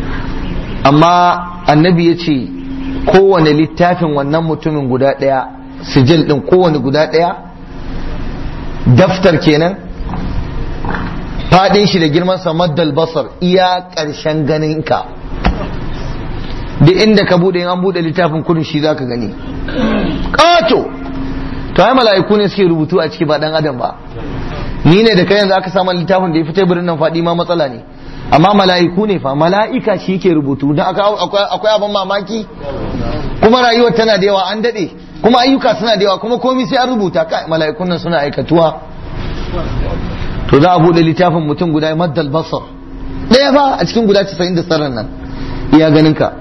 amma annabi ya ce kowane littafin wannan mutumin guda ɗaya sijil ɗin kowane guda ɗaya daftar kenan faɗin shi da girman samaddal basar iya ƙarshen ganinka duk inda ka buɗe an buɗe littafin kudin shi zaka gani ƙato to ai mala'iku ne suke rubutu a ciki ba ɗan adam ba ni ne da kai yanzu aka samu littafin da ya fi teburin nan faɗi ma matsala ne amma mala'iku ne fa mala'ika shi ke rubutu don akwai abin mamaki kuma rayuwar tana da yawa an daɗe kuma ayyuka suna da yawa kuma komi sai an rubuta kai mala'ikun nan suna aikatuwa to za a buɗe littafin mutum guda maddal basar ɗaya ba a cikin guda 99 nan iya ganin ka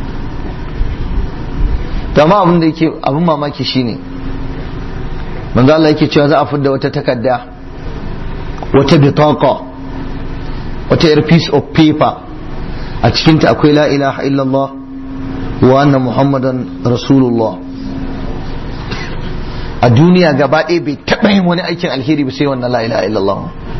to amma abin da yake abin mamaki shine manzo Allah yake cewa za a fidda wata takarda wata bitaqa wata yar piece of paper a cikinta akwai la ilaha illallah wa anna muhammadan rasulullah a duniya gaba ɗaya bai taɓa yin wani aikin alheri ba sai wannan la ilaha illallah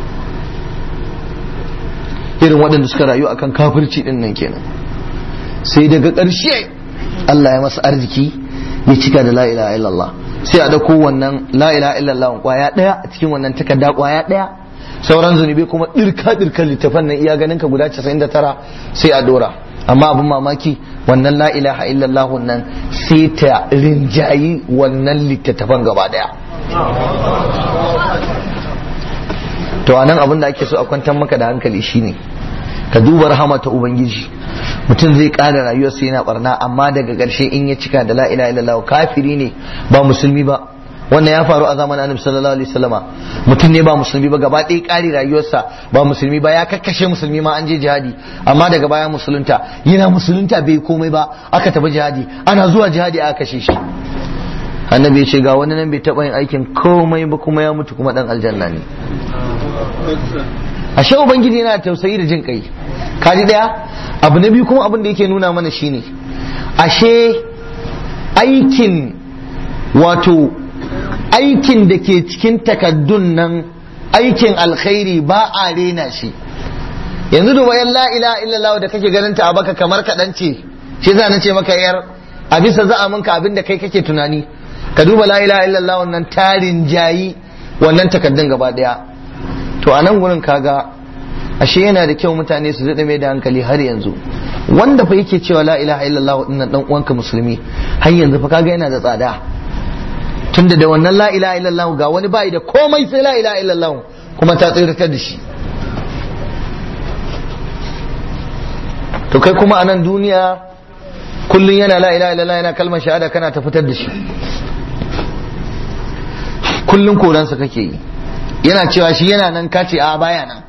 irin waɗanda suka rayu akan kafirci ɗin nan kenan sai daga ƙarshe Allah ya masa arziki ya cika da la ilaha illallah sai a ɗauko wannan la ilaha illallah kwaya ɗaya a cikin wannan takarda kwaya ɗaya sauran zunubi kuma ɗirka ɗirkan littafan nan iya ganin ka guda 99 sai a dora amma abin mamaki wannan la ilaha illallah nan sai ta rinjayi wannan littattafan gaba daya to anan abin da ake so a kwantar maka da hankali shine ka duba rahama ta ubangiji mutum zai ƙara rayuwarsa yana barna amma daga ƙarshe in ya cika da la ilaha illallah kafiri ne ba musulmi ba wannan ya faru a zamanin annabi sallallahu alaihi wasallama mutum ne ba musulmi ba gaba ɗaya ƙari rayuwarsa ba musulmi ba ya kakkashe musulmi ma an je jihadi amma daga baya musulunta yana musulunta bai komai ba aka tafi jihadi ana zuwa jihadi aka kashe shi annabi ya ce ga wani nan bai taɓa yin aikin komai ba kuma ya mutu kuma ɗan aljanna ne ashe ubangiji yana tausayi da jin kai kaji ɗaya abu na biyu kuma abin da yake nuna mana shine ashe aikin wato aikin da ke cikin takaddun nan aikin alkhairi ba a rena shi yanzu da wayan la ilaha illallah da kake ganin ta a baka kamar kaɗan ce shi za na ce maka yar a bisa za a minka abin da kai kake tunani ka duba la ilaha illallah wannan tarin jayi wannan takaddun gaba daya to a nan gurin kaga ashe yana da kyau mutane su daɗa mai da hankali har yanzu wanda fa yake cewa la ilaha illallah dinnan dan uwanka musulmi har yanzu fa kaga yana da tsada tunda da wannan la ilaha illallah ga wani bai da komai sai la ilaha illallah kuma ta tsirtar da shi to kai kuma a nan duniya kullun yana la ilaha illallah yana kalmar shahada kana ta fitar da shi kullun koransa kake yi yana cewa shi yana nan kace a baya nan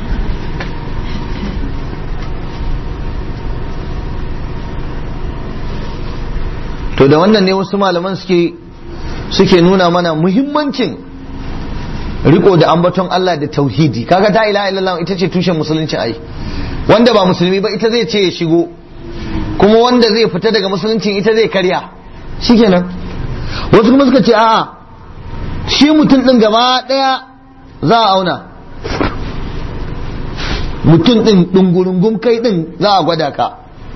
to da wannan ne wasu malaman suke suke nuna mana muhimmancin riko da ambaton Allah da tauhidi kaga ta ilaha illallah ita ce tushen musulunci ai wanda ba musulmi ba ita zai ce ya shigo kuma wanda zai fita daga musuluncin ita zai karya shikenan wasu kuma suka ce a'a shi mutum din gaba daya za a auna mutum din dungurungum kai din za a gwada ka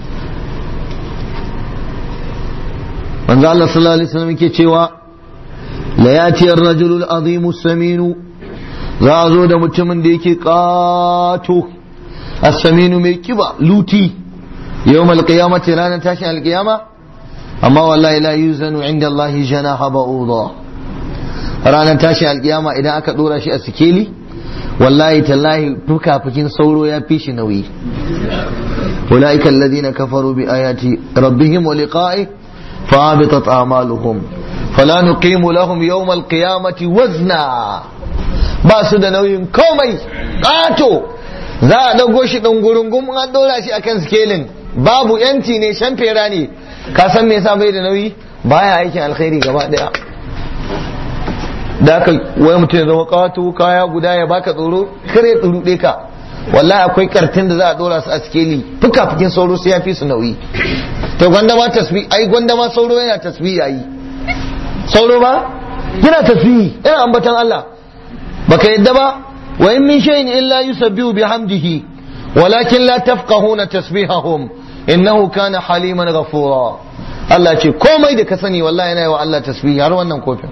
manzo Allah sallallahu alaihi wasallam yake cewa la yati ar-rajulu al-azimu saminu za a zo da mutumin da yake kato as-saminu mai kiba luti yawm al-qiyamati ranar tashin al-qiyama amma wallahi la yuzanu inda Allah janaha ba'udha ranar tashin al-qiyama idan aka dora shi a sikeli wallahi tallahi fukafukin sauro ya fi shi nauyi أولئك الذين كفروا بآيات ربهم ولقائه فهبطت أعمالهم فلا نقيم لهم يوم القيامة وزنا ba su da nauyin komai ƙato za a ɗago shi ɗan gurungum an ɗora shi akan skelin babu yanci ne shan fera ne ka san me yasa bai da nauyi baya aikin alkhairi gaba daya da aka wai mutum ya zama kawato kaya guda ya baka tsoro kare tsuru ka wallahi akwai kartin da za a dora su a skeli fuka fukin sauro sai ya fi su nauyi to gwanda ma tasbih ai gwanda ma sauro yana tasbih yayi sauro ba yana tasbih yana ambatan Allah baka yadda ba wa in min shay'in illa yusabbihu bihamdihi walakin la tafqahuna tasbihahum innahu kana haliman ghafura Allah ce komai da ka sani wallahi yana yi wa Allah tasbih har wannan kofin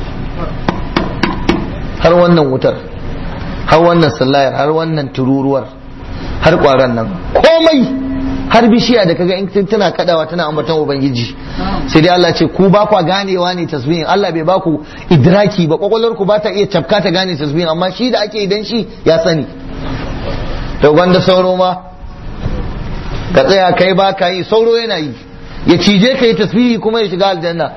har wannan wutar har wannan sallayar har wannan tururuwar har kwaran nan komai har bishiya da kaga in tana kadawa tana ambaton ubangiji sai dai Allah ce ku ba kwa ganewa ne tasbihin Allah bai baku idraki ba kwakwalwar ku ba ta iya cafka ta gane tasbihin amma shi da ake idan shi ya sani to gwanda sauro ma ka tsaya kai ba ka yi sauro yana yi ya cije ka yi tasbihi kuma ya shiga aljanna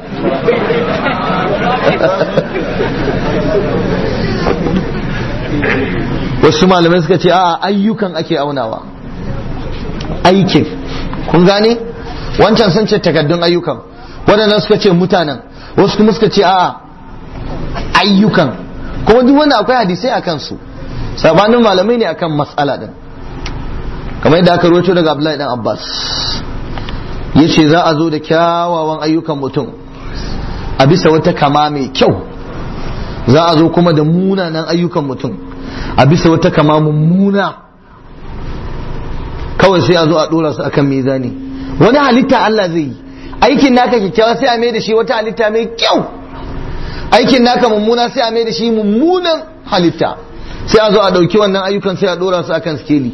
wasu malamai suka ce a ayyukan ake aunawa aikin kun gane wancan sun ce takaddun ayyukan waɗannan suka ce mutanen wasu kuma suka ce a ayyukan kuma duk wanda akwai hadisai a kansu sabanin malamai ne akan matsala din kamar yadda aka rawaito daga Abdullahi dan Abbas yace za a zo da kyawawan ayyukan mutum a bisa wata kama mai kyau za a zo kuma da munanan ayyukan mutum a bisa wata kama mummuna kawai sai a zo a dora su akan mizani wani halitta Allah zai yi aikin naka kyakkyawa sai a mai da shi wata halitta mai kyau aikin naka mummuna sai a mai da shi mummunan halitta sai a zo a ɗauki wannan ayyukan sai a dora su akan skeli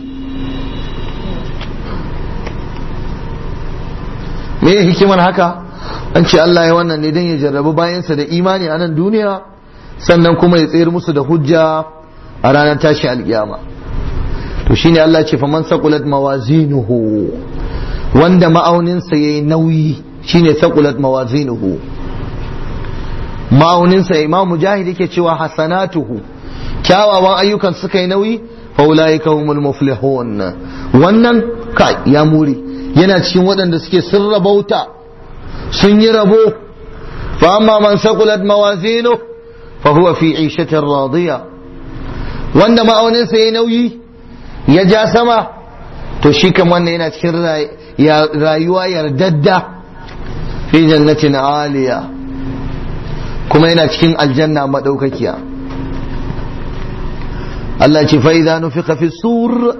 me ya hikimar haka an ce Allah ya wannan ne don ya jarrabu bayansa da imani a nan duniya sannan kuma ya tsayar musu da hujja a ranar tashi alkiyama to shine Allah ce faman saqulat mawazinuhu wanda ma'auninsa yayi nauyi shine saqulat mawazinuhu ma'auninsa imam mujahid yake cewa hasanatuhu kyawawan ayyukan suka yi nauyi fa ulaika humul muflihun wannan kai ya muri yana cikin waɗanda suke sun rabauta sun yi rabo fa amma man saqulat mawazinuhu fa huwa fi 'ishatin radiya wanda ma'auninsa yayi nauyi ya ja sama to shi kan wannan yana cikin rayuwa yardadda fi jannatin aliya kuma yana cikin aljanna madaukakiya Allah ce fa idza nufiqa fi sur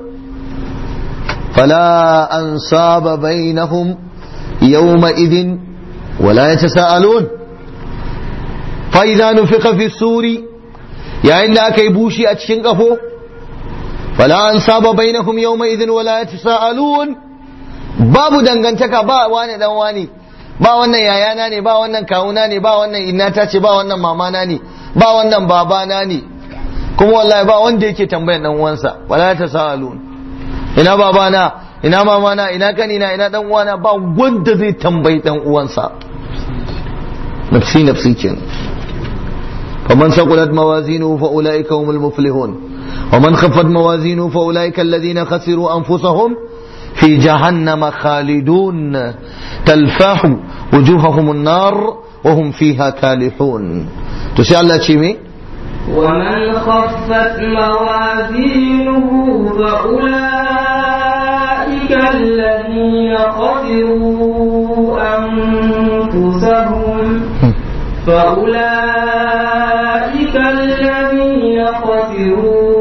fala ansaba bainahum yawma idin wala yatasaalun fa idza nufiqa fi suri yayin da aka yi bushi a cikin kafo فلا أنصاب بينهم يومئذ ولا يتساءلون babu dangantaka ba wani dan wani ba wannan yayana ne ba wannan kawuna ne ba wannan innata ce ba wannan mamana ne ba wannan babana ne kuma wallahi ba wanda yake tambayan dan uwansa wala tasalun ina babana ina mamana ina kanina ina dan uwana ba wanda zai tambayi dan uwansa nafsi nafsi kenan faman saqulat mawazinuhu fa ulaika humul muflihun ومن خفت موازينه فأولئك الذين خسروا أنفسهم في جهنم خالدون تلفاح وجوههم النار وهم فيها كالحون تسأل الله شيمي ومن خفت موازينه فأولئك الذين خسروا أنفسهم فأولئك الذين خسروا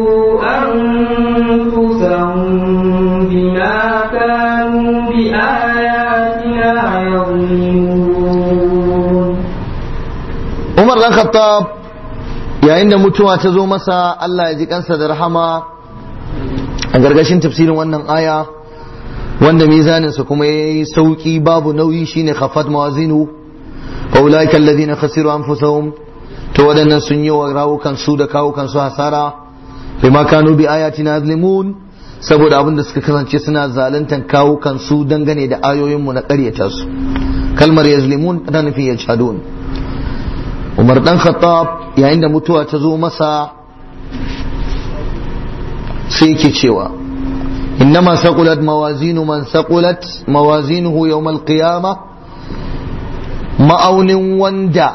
Umar dan Khattab yayin da mutuwa ta zo masa Allah ya ji kansa da rahama a gargashin tafsirin wannan aya wanda mizaninsa kuma ya yi sauki babu nauyi shine khafat mawazinu fa ulaika alladhina khasiru anfusahum to wadannan sun yi wa rawukan su da kawukan su hasara bima kanu bi ayatina yazlimun saboda abin da suka kasance suna zaluntan kawukan su dangane da ayoyin mu na ƙaryata su kalmar yazlimun tana nufin yajhadun Umar dan Khattab yayin da mutuwa ta zo masa sai yake cewa إنما ثقلت موازين من ثقلت موازينه يوم القيامة ma'aunin wanda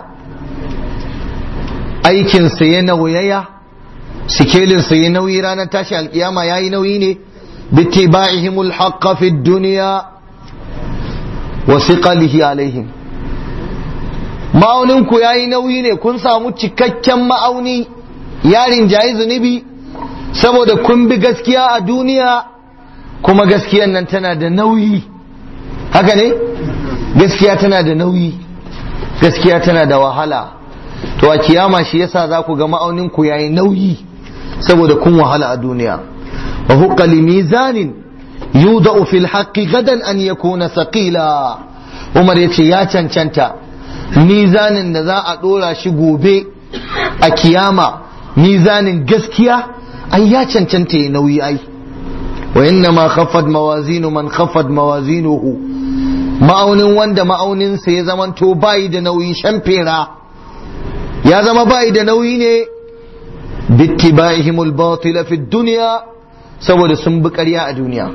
aikinsa ya nauyaya sikelinsa ya nauyi ranar tashi alkiyama ya yi nauyi ne bittiba'ihimul haqqa fi dunya wa siqalihi alaihim ma'aunin ku yayi nauyi ne kun samu cikakken ma'auni yarin jayi zunubi saboda kun bi gaskiya a duniya kuma gaskiyan nan tana da nauyi haka ne gaskiya tana da nauyi gaskiya tana da wahala to a kiyama shi yasa za ku ga ma'aunin ku yayi nauyi saboda kun wahala a duniya wa huqqa li mizanin yudau fil haqqi gadan an yakuna saqila Umar yace ya cancanta mizanin da za a dora shi gobe a kiyama mizanin gaskiya ai ya cancanta ya nauyi ai wa inna ma khaffat mawazinu man khaffat mawazinuhu ma'aunin wanda ma'auninsa ya zamanto bayi da nauyi shamfera ya zama bayi da nauyi ne bittiba'ihimul batila fi dunya saboda sun bi ƙarya a duniya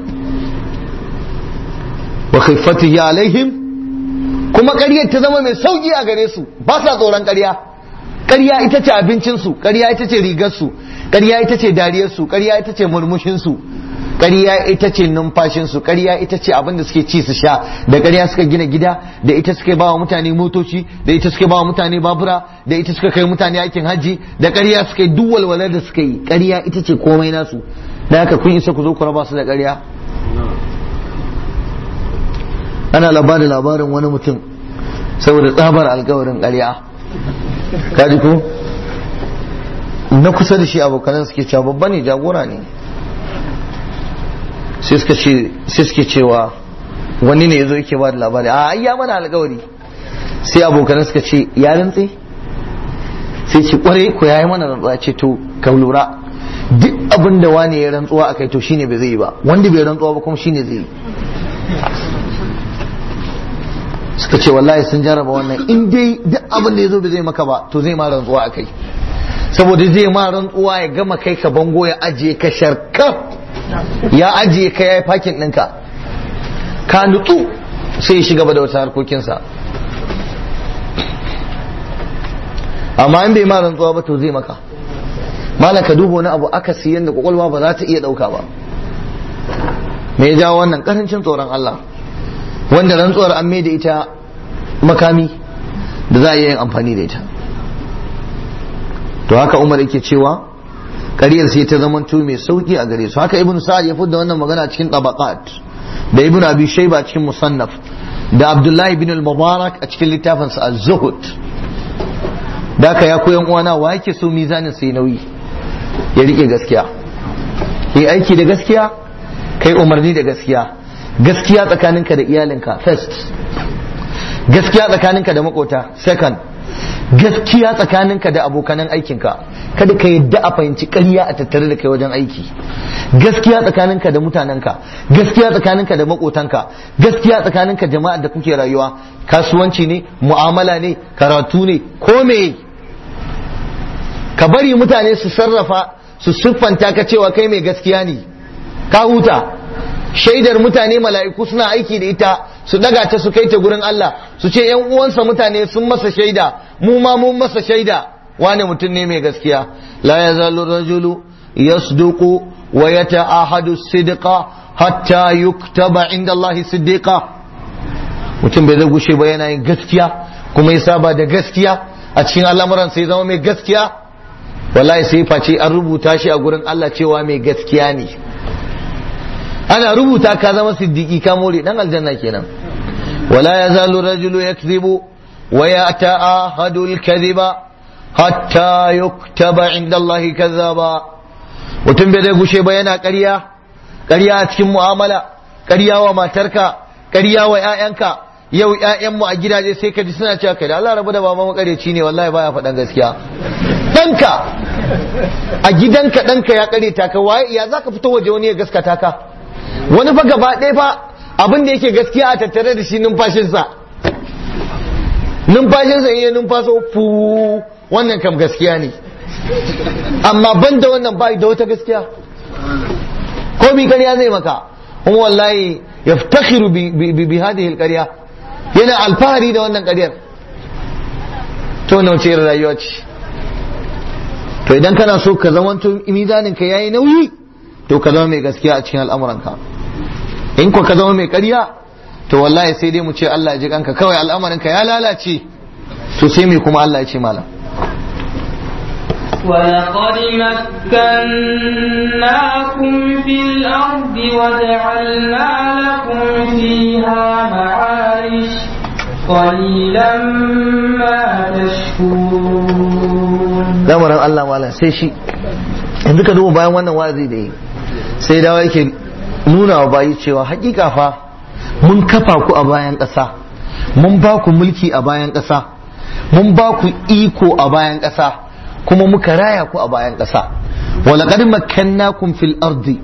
wa khiffatihi alaihim kuma ƙaryar ta zama mai sauki a gare su ba sa tsoron ƙarya ƙarya ita ce abincinsu ƙarya ita ce rigarsu ƙarya ita ce dariyarsu ƙarya ita ce murmushinsu ƙarya ita ce numfashinsu ƙarya ita ce abin da suke ci su sha da ƙarya suka gina gida da ita suka ba wa mutane motoci da ita suka ba wa mutane babura da ita suka kai mutane aikin hajji da ƙarya suka yi duk walwalar da suka yi ƙarya ita ce komai nasu da haka kun isa ku zo ku raba su da ƙarya ana labarin labarin wani mutum saboda tsabar alkawarin ƙarya kaji ko na kusa da shi abokanan suke cewa babba ne jagora ne sai suke cewa wani ne ya zo yake ba da labari a ya mana alkawari sai abokanan suka ce ya rantse sai ce kware ko ya yi mana rantsuwa ce to ka lura duk abin da wani ya rantsuwa a kai to shine bai zai yi ba wanda bai rantsuwa ba kuma shine zai yi suka ce wallahi sun jaraba wannan in dai duk abin da ya zo bai zai maka ba to zai ma rantsuwa a kai saboda zai ma rantsuwa ya gama kai ka bango ya ajiye ka sharkaf ya ajiye ka ya yi fakin ɗinka ka nutsu sai ya shiga da wata harkokinsa amma in bai ma rantsuwa ba to zai maka malam ka duba wani abu aka siyan da kwakwalwa ba za ta iya ɗauka ba me ya jawo wannan karancin tsoron Allah wanda rantsuwar an da ita makami da za a iya yin amfani da ita to haka umar yake cewa ƙaryar sai ta zama mai sauki a gare su haka ibn sa'ad ya fudda wannan magana cikin tabaqat da ibn abi shayba cikin musannaf da abdullahi ibn al-mubarak a cikin littafin sa az-zuhud da haka ya koyan uwana wa yake so mizanin sai nauyi ya rike gaskiya yi aiki da gaskiya kai umarni da gaskiya gaskiya tsakaninka da iyalinka first gaskiya tsakaninka da makota second gaskiya tsakaninka da abokanan aikinka kada ka yadda a fahimci ƙarya a tattare da kai wajen aiki gaskiya tsakaninka da mutanenka gaskiya tsakaninka da makotanka gaskiya tsakaninka jama'ar da kuke rayuwa kasuwanci ne mu'amala ne karatu ne ko me ka bari mutane su sarrafa su siffanta ka cewa kai mai gaskiya ne ka huta shaidar mutane mala'iku suna aiki da ita su daga ta su kai ta gurin Allah su ce yan uwansa mutane sun masa shaida mu ma mun masa shaida wane mutum ne mai gaskiya la yazalu rajulu yasduqu wa yata'ahadu sidqa hatta yuktaba inda Allah siddiqa mutum bai zai gushe ba yana yin gaskiya kuma ya saba da gaskiya a cikin al'amuran sai zama mai gaskiya wallahi sai face an rubuta shi a gurin Allah cewa mai gaskiya ne ana rubuta ka zama siddiqi ka more dan aljanna kenan wala yazalu rajulu yakdhibu wa yata'ahadu al-kadhiba hatta yuktaba inda Allah kazzaba mutum bai zai gushe ba yana ƙarya ƙarya a cikin mu'amala ƙarya wa matarka ƙarya wa ƴaƴanka yau ƴaƴanmu a gidaje sai ka ji suna cewa kai da Allah rabu da baba makareci ne wallahi baya faɗan gaskiya ɗanka a gidanka ɗanka ya ƙare ta ka waye ya zaka fito waje wani ya gaskata ka wani fa gaba ɗaya fa abin da yake gaskiya a tattare da shi numfashinsa numfashinsa in ya numfaso fu wannan kam gaskiya ne amma ban da wannan bai da wata gaskiya ko komi ƙarya zai maka kuma wallahi yaftakhiru bi bi bi hadhihi alqarya yana alfahari da wannan ƙaryar to na wace irin rayuwa ce to idan kana so ka zama to mizanin ka yayi nauyi to ka zama mai gaskiya a cikin al'amuranka in ko ka zama mai ƙarya to wallahi sai dai mu ce Allah ya ji kanka kawai al'amarinka ya lalace to sai me kuma Allah ya ce malam ولقد مكناكم في الأرض وجعلنا لكم فيها معايش قليلا ما تشكرون lamarin Allah malam sai shi yanzu ka duba bayan wannan wazi da yi sai dawa yake nuna wa bayi cewa hakika fa mun kafa ku a bayan ƙasa mun ba ku mulki a bayan ƙasa mun ba ku iko a bayan ƙasa kuma muka raya ku a bayan ƙasa walaƙar makkannakum fil ardi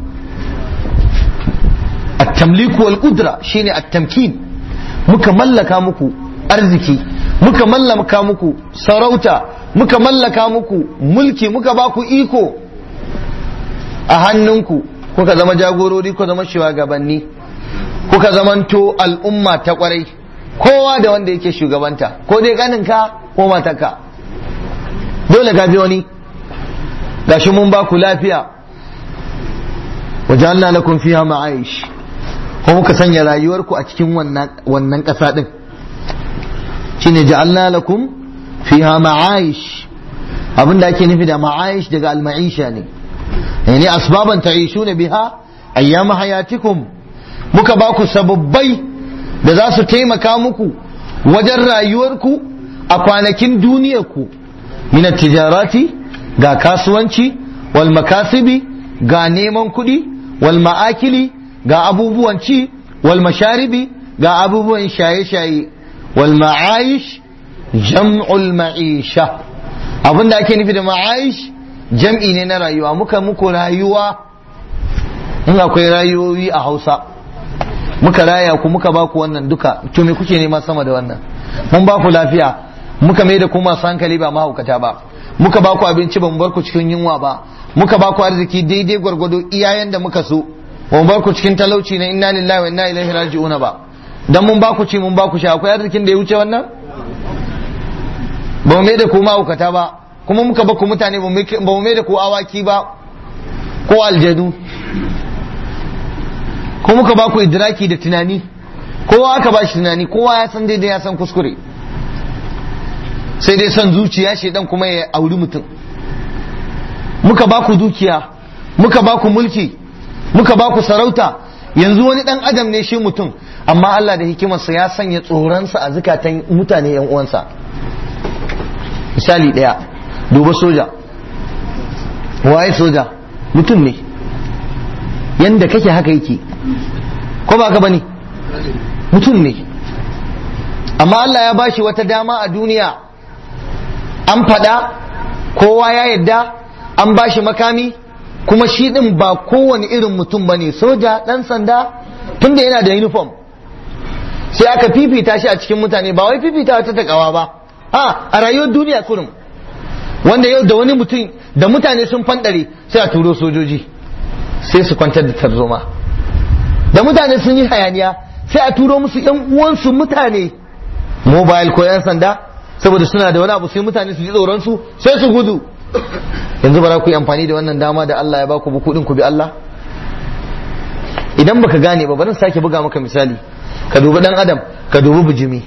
at-tamliku wal qudra shine at-tamkin muka mallaka muku arziki muka mallaka muku sarauta muka mallaka muku mulki muka ba ku iko a hannunku kuka zama jagorori kuka zama shugabanni kuka zamanto al'umma ta kwarai kowa da wanda yake shugabanta ko dai ganinka ko matarka dole ka bi wani gashi mun ba ku lafiya wajalna lakum fiha ma'aish ko muka sanya rayuwarku a cikin wannan wannan ƙasa din shine ja'alna lakum fiha ma'aish abinda ake nufi da ma'aish daga al-ma'isha ne yani asbaban ta'ishuna biha ayyama hayatikum muka ba ku sababbai da za su taimaka muku wajen rayuwarku a kwanakin duniyarku min tijarati ga kasuwanci wal makasibi ga neman kuɗi wal ma'akili ga abubuwan ci wal masharibi ga abubuwan shaye-shaye wal ma'aish jam'ul ma'isha abin da ake nufi da ma'aish jam'i ne na rayuwa muka muku rayuwa in akwai rayuwoyi a hausa muka raya ku muka ba ku wannan duka to me kuke nema sama da wannan mun ba ku lafiya muka mai da ku masu hankali ba mahaukata ba muka ba ku abinci ba mu bar ku cikin yunwa ba muka ba ku arziki daidai gwargwado iyayen da muka so ba mu bar ku cikin talauci na inna lillahi wa inna ilaihi raji'un ba dan mun ba ku ci mun ba ku sha akwai arzikin da ya wuce wannan ba mu mai da ku mahaukata ba kuma muka ba ku mutane ba mu mai da ku awaki ba ko aljadu ko muka ba ku idraki da tunani kowa aka ba shi tunani kowa ya san daidai ya san kuskure sai dai son zuciya dan kuma ya auri mutum muka ba ku dukiya muka ba ku mulki muka ba ku sarauta yanzu wani dan adam ne shi mutum amma Allah da hikimarsa ya sanya tsoronsa a zukatan mutane yan uwansa misali daya duba soja waye soja mutum ne yanda kake haka yake ko ba ka bane mutum ne amma Allah ya bashi wata dama a duniya an faɗa kowa ya yadda an bashi makami kuma shi ɗin ba kowane irin mutum ba ne soja ɗan sanda tunda yana da uniform sai aka fifita shi a cikin mutane ba wai fifita wata takawa ba a a rayuwar duniya kurum wanda yau da wani mutum da mutane sun fanɗare sai a turo sojoji sai su kwantar da tarzoma da mutane sun yi hayaniya sai a turo musu yan uwansu mutane mobile ko yan sanda saboda suna da wani abu sai mutane su ji tsoron su sai su gudu yanzu ba za ku yi amfani da wannan dama da Allah ya baku ba kudin ku bi Allah idan baka gane ba bari sake buga maka misali ka dubi dan adam ka dubi bijimi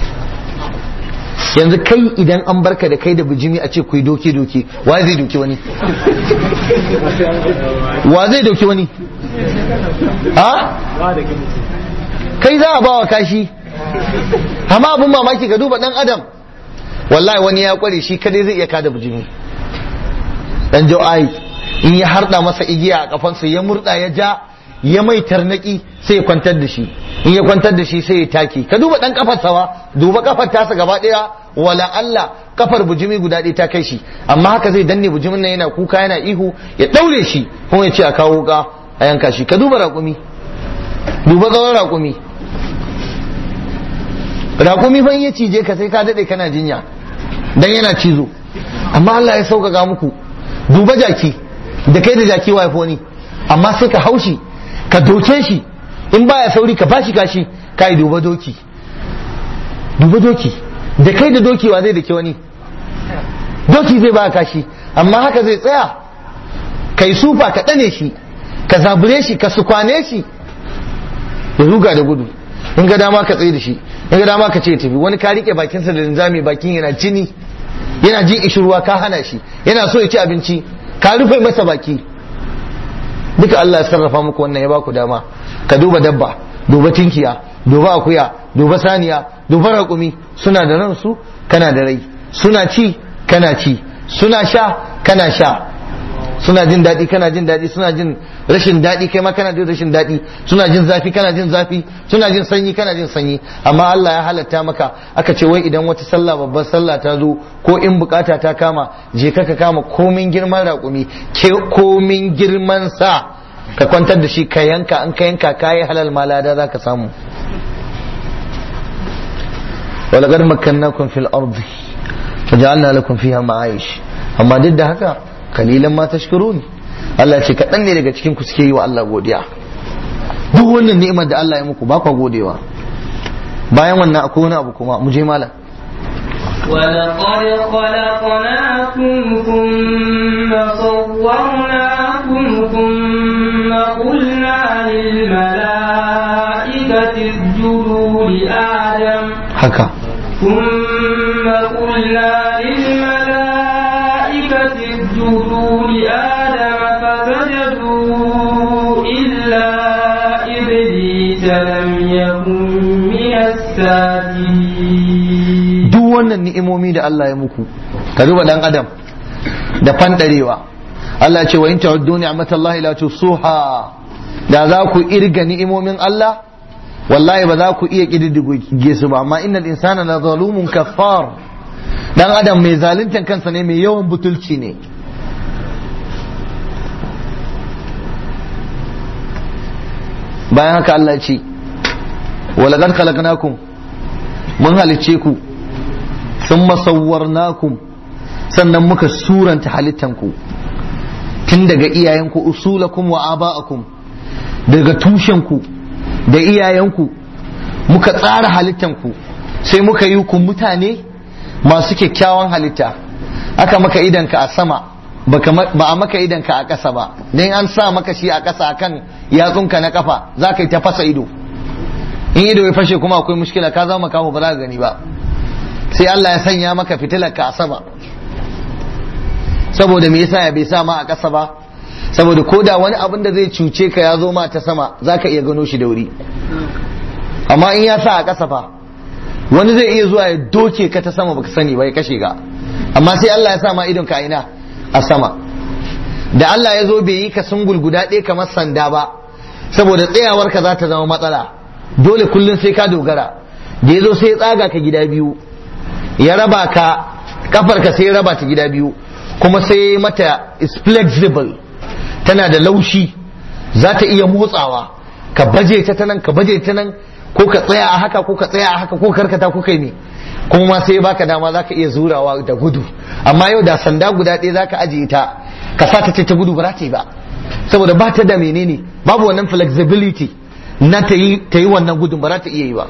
yanzu kai idan an barka da kai da bijimi a ce ku yi doke doke wa zai doke wani wa zai doke wani ha kai za a bawa kashi amma abin mamaki ka duba dan adam wallahi wani ya kware shi kadai zai iya kada bijimi dan jau'ai in ya harda masa igiya a kafansa ya murda ya ja ya mai tarnaki sai ya kwantar da shi in ya kwantar da shi sai ya taki ka duba dan kafar sawa duba kafar tasa gaba daya wala Allah kafar bujimi guda ɗaya ta kai shi amma haka zai danne bujimin nan yana kuka yana ihu ya daure shi kuma ya ce a kawo wuka a yanka shi ka duba raƙumi duba tsawon raƙumi raƙumi fa in ya cije ka sai ka daɗe kana jinya dan yana cizo amma Allah ya sauƙaƙa muku duba jaki da kai da jaki wa ni amma sai ka haushi ka doke shi in baya sauri ka bashi kashi kai duba doki duba doki da kai da doki wa zai da ke wani doki zai ba kashi amma haka zai tsaya kai sufa ka ɗane shi ka zabure shi ka sukwane shi ya ruga da gudu in ga dama ka tsaye da shi in ga dama ka ce tafi wani ka rike bakinsa da linzami bakin yana jini yana jin ishirwa ka hana shi yana so ya ci abinci ka rufe masa baki duka Allah ya sarrafa muku wannan ya baku dama ka duba dabba duba tinkiya duba akuya duba saniya duba raƙumi suna da ransu kana da rai suna ci kana ci suna sha kana sha suna jin daɗi kana jin daɗi suna jin rashin daɗi kai ma kana jin rashin daɗi suna jin zafi kana jin zafi suna jin sanyi kana jin sanyi amma Allah ya halatta maka aka ce wai idan wata sallah babbar sallah ta zo ko in bukata ta kama je ka ka kama komin girman raƙumi ke komin girman sa ka kwantar da shi ka yanka an ka yanka kayi halal malada za ka samu ولقد مكناكم في الأرض فجعلنا لكم فيها معايش amma duk da haka kalilan ma tashkurun Allah ce kaɗan ne daga cikin ku suke yi wa Allah godiya duk wannan ni'imar da Allah ya muku ba ku godewa bayan wannan akwai wani abu kuma mu je malam ولقد خلقناكم ثم صورناكم ثم قلنا للملائكة اسجدوا لآدم haka ثم قلنا للملائكة اسجدوا لآدم فسجدوا إلا إبليس لم يكن من الساجدين duk wannan ni'imomi da Allah ya muku ka duba dan adam da fandarewa Allah ce wa in ta'uddu ni'matallahi la tusuha da za ku irga ni'imomin Allah wallahi ba za ku iya kididdige su ba amma innal insana la zalumun kaffar dan adam mai zaluntan kansa ne mai yawan butulci ne bayan haka Allah ya ce walaqad khalaqnakum mun halicce ku thumma sawwarnakum sannan muka suranta halittanku tun daga iyayenku usulakum wa aba'akum daga tushenku da iyayenku muka tsara halittanku sai muka yi ku mutane masu kyakkyawan halitta aka maka idanka a sama ba a maka idanka a ƙasa ba don an sa maka shi a ƙasa akan yatsunka na kafa za ka yi ta fasa ido in ido ya fashe kuma akwai mushkila ka zama kawo ba za ka gani ba sai Allah ya sanya maka fitilar ka a sama saboda me yasa ya bai sa ma a ƙasa ba saboda ko da wani abin da zai cuce ka ya zo ma ta sama za ka iya gano shi da wuri amma in ya sa a ƙasa fa wani zai iya zuwa ya doke ka ta sama baka sani ba ya kashe ka amma sai Allah ya sa ma idon ka ina a sama da Allah ya zo bai yi ka sungul guda ɗaya kamar sanda ba saboda tsayawar ka za ta zama matsala dole kullum sai ka dogara da ya zo sai ya tsaga ka gida biyu ya raba ka kafar ka sai ya raba ta gida biyu kuma sai mata is flexible tana da laushi za ta iya motsawa ka baje ta ta nan ka baje ta nan ko ka tsaya a haka ko ka tsaya a haka ko karkata ko kai ne kuma sai baka dama za ka iya zurawa da gudu amma yau da sanda guda ɗaya za ka ajiye ta ka sa ta ce ta gudu ba za ta yi ba saboda ba ta da menene babu wannan flexibility na ta yi ta yi wannan gudun ba za ta iya yi ba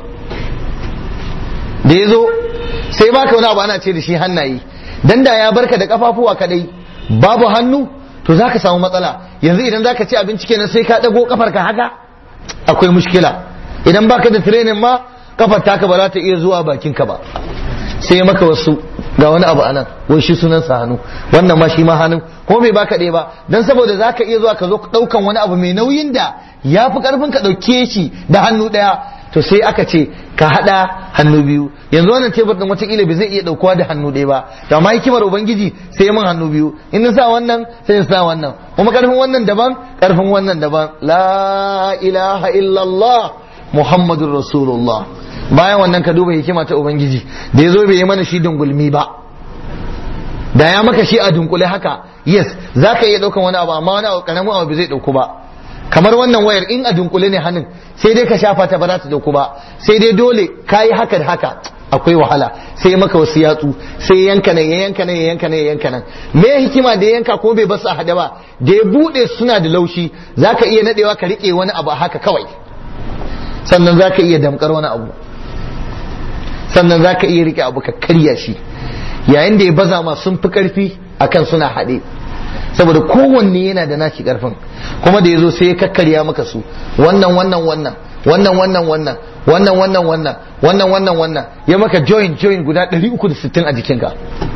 da ya zo sai baka wani abu ana ce da shi hannaye dan da ya barka da kafafuwa kadai babu hannu to za ka samu matsala yanzu idan za ka ci abinci kenan sai ka ɗago kafar ka haka akwai mushkila idan baka da training ma kafar taka ba za ta iya zuwa bakin ka ba sai maka wasu ga wani abu anan wai shi sunan sa hannu wannan ma shi ma hannu ko bai baka ɗaya ba dan saboda za ka iya zuwa ka zo ɗaukan wani abu mai nauyin da ya fi ƙarfin ka ɗauke shi da hannu ɗaya to sai aka ce ka haɗa hannu biyu yanzu wannan tebur ɗin wataƙila bai zai iya ɗaukowa da hannu ɗaya ba to amma hikimar ubangiji sai mun hannu biyu in na sa wannan sai in sa wannan kuma ƙarfin wannan daban ƙarfin wannan daban la ilaha illallah muhammadur rasulullah bayan wannan ka duba hikima ta ubangiji da ya zo bai yi mana shi dungulmi ba da ya maka shi a dunkule haka yes za ka iya ɗaukan wani abu amma wani abu ƙaramin abu bai zai ɗauku ba kamar wannan wayar in a dunkule ne hannun sai dai ka shafa ta ba za ta dauku ba sai dai dole ka yi haka da haka akwai wahala sai maka wasu yatsu sai yanka nan ya yanka nan ya yanka nan ya yanka nan me hikima da ya yanka ko bai basu a hada ba da ya bude suna da laushi zaka iya nadewa ka rike wani abu haka kawai sannan zaka iya damkar wani abu sannan zaka iya rike abu ka karya shi yayin da ya baza ma sun fi karfi akan suna haɗe saboda kowanne yana da nashi karfin kuma da ya zo sai ya kakkarya maka su wannan wannan wannan wannan wannan wannan wannan wannan wannan wannan wannan wannan ya maka join join guda 360 a jikinka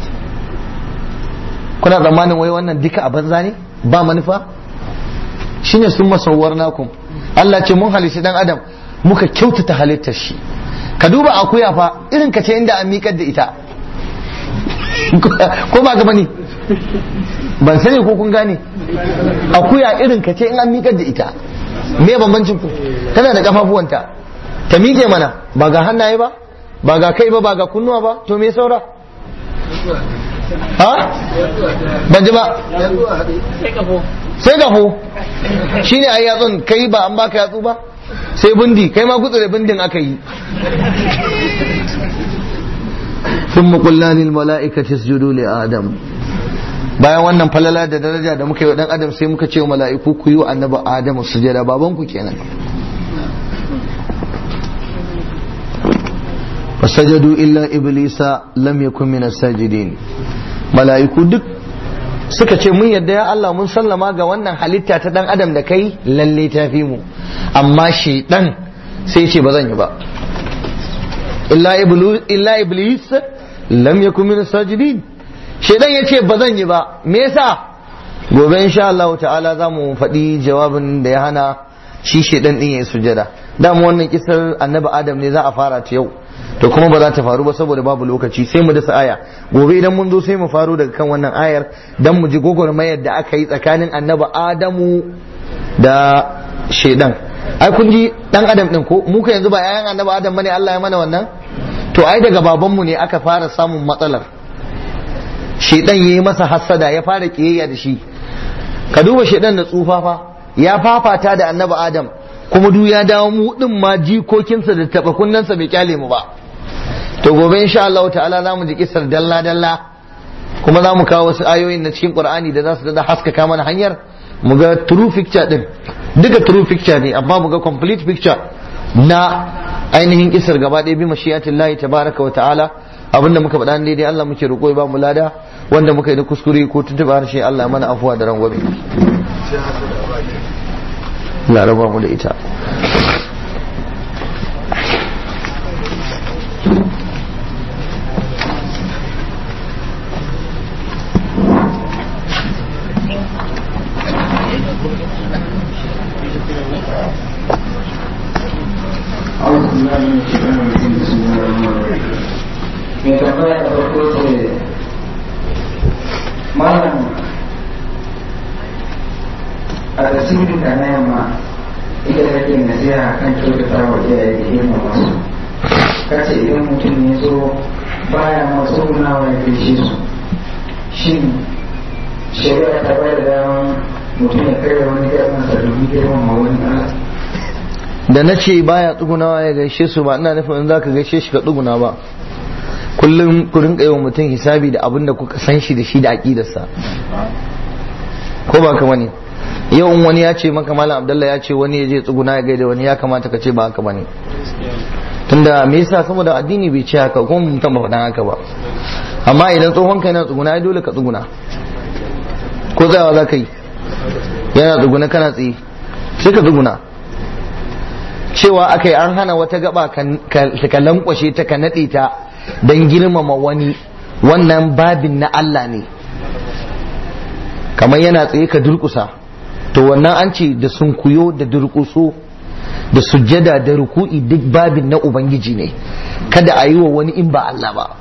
kuna tsammanin wai wannan duka a banza ne ba manufa shine sun masauwar nakum Allah ce mun halishi dan adam muka kyautata halittar shi ka duba akuya fa irin ka ce inda an miƙar da ita ko ba gaba ne ban sani ko kun gane akuya irin ka ce in an miƙar da ita me bambancin ku tana da kafafuwanta ta miƙe mana ba ga hannaye ba ba ga kai ba ba ga kunnuwa ba to me saura ha ban ji ba sai gafo shine ai yatsun kai ba an baka yatsu ba sai bindi kai ma gutsu da bindin aka yi ثم قلنا للملائكة اسجدوا لآدم bayan wannan falala da daraja da muka yi wa dan adam sai muka ce wa mala'iku ku yi wa annabi adam sujada baban ku kenan fasajadu illa iblisa lam yakun min as-sajidin mala'iku duk suka ce mun yadda ya Allah mun sallama ga wannan halitta ta dan adam da kai lalle ta fi mu amma shaidan sai ce ba zan yi ba illa iblis lam yakun min as-sajidin shaidan yace ba zan yi ba me yasa gobe insha Allah ta'ala za mu faɗi jawabin da ya hana shi shaidan din yayi sujada dama wannan kisar annabi adam ne za a fara ta yau to kuma ba za ta faru ba saboda babu lokaci sai mu dasa aya gobe idan mun zo sai mu faru daga kan wannan ayar dan mu ji gogormayar da aka yi tsakanin annabi adamu da shaidan ai kun ji dan adam din ko mu yanzu ba yayan annabi adam bane Allah ya mana wannan to ai daga babanmu ne aka fara samun matsalar shaidan yayi masa hassada ya fara kiyayya da shi ka duba shaidan da tsufafa ya fafata da annabi adam kuma duk ya dawo mu din ma jikokinsa da taba kunnansa bai kyale mu ba to gobe insha Allah ta'ala za mu ji kisar dalla dalla kuma za mu kawo wasu ayoyin na cikin Qur'ani da za su da haskaka mana hanyar mu ga true picture din duka true picture ne amma mu ga complete picture na ainihin kisar gaba ɗaya bi mashiyatin lahi tabaraka wa ta'ala abinda muka faɗa daidai Allah muke roƙo ya ba mu lada wanda muka yi da kuskure ko tuntuɓa harshe Allah mana afuwa da rangwame Allah raba mu da ita mai tambaya da farko ce malam a tasirin da na yamma ita da ke nasiha kan kyautata wa iyaye da girma masu kace idan mutum ne zo baya masu gunawa ya gaishe su shin shari'a ta bayar da daman mutum ya karya wani girmansa domin girmama wani Allah da na ce baya tsugunawa ya gaishe su ba ina nufin in za ka gaishe shi ka tsuguna ba kullum ku rinka yawan mutum hisabi da abin da kuka san shi da shi da aƙidarsa ko ba ka bane yau in wani ya ce maka malam abdallah ya ce wani ya je tsuguna ya gaida wani ya kamata ka ce ba haka bane tunda me yasa saboda addini bai ce haka kuma mutum ba faɗan haka ba amma idan tsohon kai na tsuguna ai dole ka tsuguna ko tsayawa za ka yi yana tsuguna kana tsaye sai ka tsuguna cewa aka yi an hana wata gaba ka lankwashe ta ka naɗe ta don girmama wani wannan babin na Allah ne kamar yana tsaye ka durkusa to wannan an ce da sunkuyo da durkuso da sujjada da ruku'i duk babin na ubangiji ne kada a yi wa wani in ba Allah ba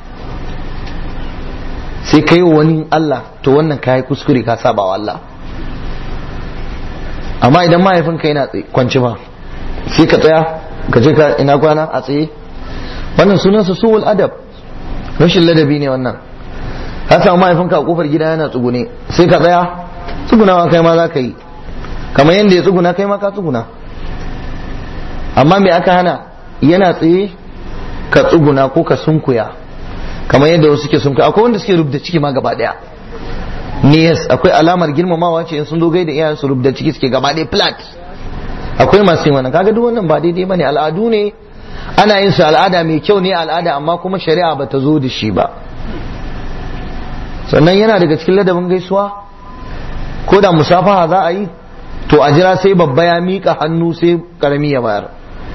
sai ka yi wa wani Allah to wannan ka yi kuskure ka saba wa Allah amma idan mahaifinka yana kwanci ba sai ka tsaya ka je ka ina kwana a tsaye wannan sunansa suwul adab rashin ladabi ne wannan ka samu mahaifinka a kofar gida yana tsugune sai ka tsaya tsugunawa kai ma za ka yi kamar yadda ya tsuguna kai ma ka tsuguna amma me aka hana yana tsaye ka tsuguna ko ka sunkuya kamar yadda wasu suke sunkuya akwai wanda suke rubda ciki ma gaba daya ne yes akwai alamar girmamawa ce in sun zo gaida iyayen su rubda ciki suke gaba daya flat akwai masu yin wannan kaga duk wannan ba daidai bane al'adu ne ana yin su al'ada mai kyau ne al'ada amma kuma shari'a bata zo da shi ba sannan yana daga cikin ladabin gaisuwa ko da musafaha za a yi to a jira sai babba ya miƙa hannu sai karami ya bayar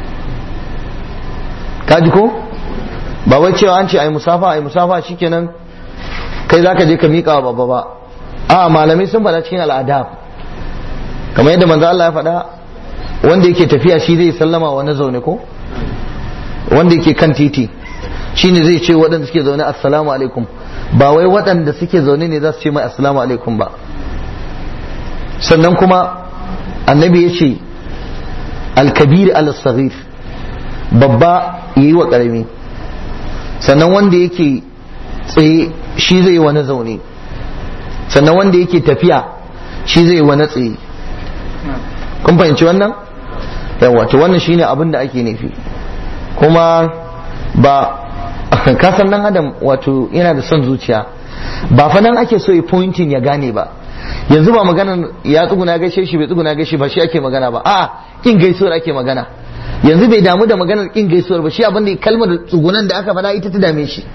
kaji ko ba wai cewa an ce ai musafa ai musafa shikenan kai zaka je ka miƙa wa babba ba a malamai sun faɗa cikin al'ada kamar yadda manzo Allah ya faɗa wanda yake tafiya shi zai sallama wa na zaune ko wanda yake kan titi shine zai ce waɗanda suke zaune assalamu alaikum ba wai waɗanda suke zaune ne za su ce mai assalamu alaikum ba sannan kuma annabi ya ce alkabir al-saghir babba yayi wa karami sannan wanda yake tsaye shi zai wa na zaune sannan wanda yake tafiya shi zai wa na tsaye kun fahimci wannan yawa to wannan shine abin da ake nufi kuma ba kasan nan adam wato yana da son zuciya ba fa nan ake so ya pointing ya gane ba yanzu ba maganar ya tsuguna gaishe shi bai tsuguna gaishe ba shi ake magana ba a'a kin gaisuwar ake magana yanzu bai damu da maganar kin gaisuwar ba shi abin da kalmar tsugunan da aka faɗa ita ta dame shi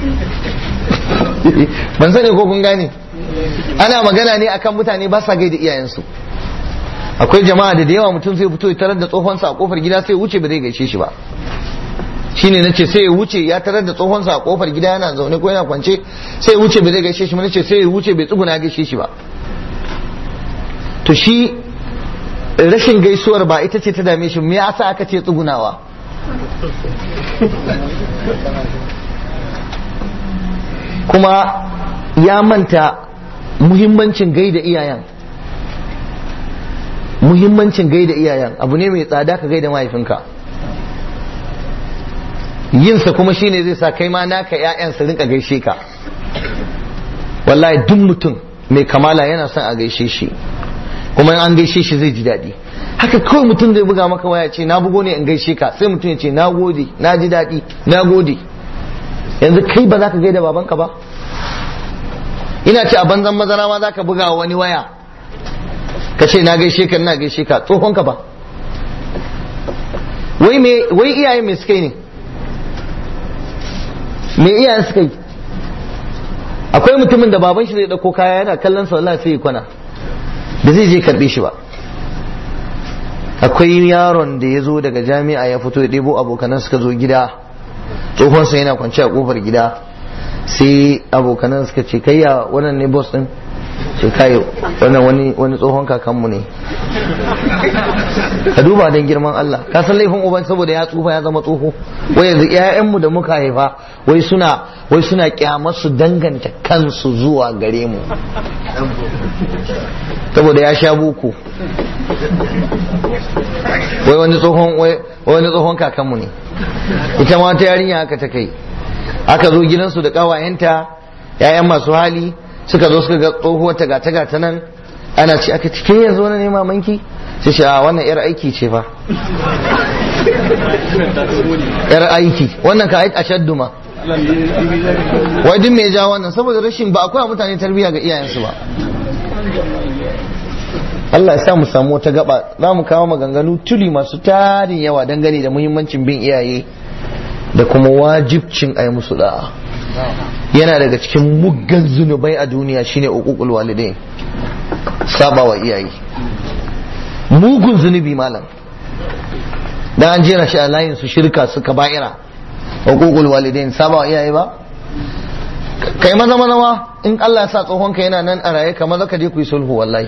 ban sani ko kun gane ana magana ne akan mutane ba sa gaida iyayensu akwai jama'a da da yawa mutum zai fito ya tarar da tsohonsa a kofar gida sai wuce ba zai gaishe shi ba shine nace sai ya wuce ya tarar da tsohonsa a kofar gida yana zaune ko yana kwance sai ya wuce ba zai gaishe shi ba nace sai ya wuce bai tsuguna gaishe shi ba to shi rashin gaisuwar ba ita ce ta dame shi me yasa aka ce tsugunawa kuma ya manta muhimmancin gaida iyayen muhimmancin gaida iyayen abu ne mai tsada ka gaida mahaifinka yinsa kuma shine zai sa kai ma naka 'ya'yan su rinka gaishe ka wallahi duk mutum mai kamala yana son a gaishe shi kuma in an gaishe shi zai ji daɗi haka kawai mutum zai buga maka waya ce na bugo ne in gaishe ka sai mutum ya ce na gode na ji daɗi na gode yanzu kai ba za ka gaida babanka ba ina ce a banzan mazara ma za ka buga wani waya ka ce na gaishe ka na gaishe ka tsohonka ba wai me wai iyaye me suka yi ne me iyayen suka yi akwai mutumin da baban shi zai dauko kaya yana kallon sa wallahi sai ya kwana da zai je karbe shi ba akwai yaron da ya zo daga jami'a ya fito ya ɗebo abokanan suka zo gida tsohonsa yana kwance a kofar gida sai abokanan suka ce kai ya wannan ne boss din ce kai wannan wani wani tsohon kakanmu ne ka duba don girman Allah ka san laifin uban saboda ya tsufa ya zama tsoho wai yanzu ƴaƴanmu da muka haifa wai suna wai suna kyamar su danganta kansu zuwa gare mu saboda ya sha buku wai wani tsohon wai wani tsohon kakanmu ne ita ma ta yarinya haka ta kai aka zo gidansu da kawayenta ƴaƴan masu hali suka zo suka ga tsohuwar ta gata gata nan ana ce aka cike yanzu wani ne mamanki sai shi a wannan yar aiki ce fa yar aiki wannan ka a shaddu ma wai duk mai ja wannan saboda rashin ba akwai mutane tarbiyya ga iyayensu ba Allah ya sa mu samu wata gaba za mu kawo maganganu tuli masu tarin yawa dangane da muhimmancin bin iyaye da kuma wajibcin a yi musu da'a yana daga cikin muggan zunubai a duniya shine uququl walidain saba wa iyaye mugun zunubi malam dan an jera shi a layin su shirka su kaba'ira uququl walidain saba wa iyaye ba kai maza maza ma in Allah ya sa tsohon ka yana nan a raye ka maza ka je ku yi sulhu wallahi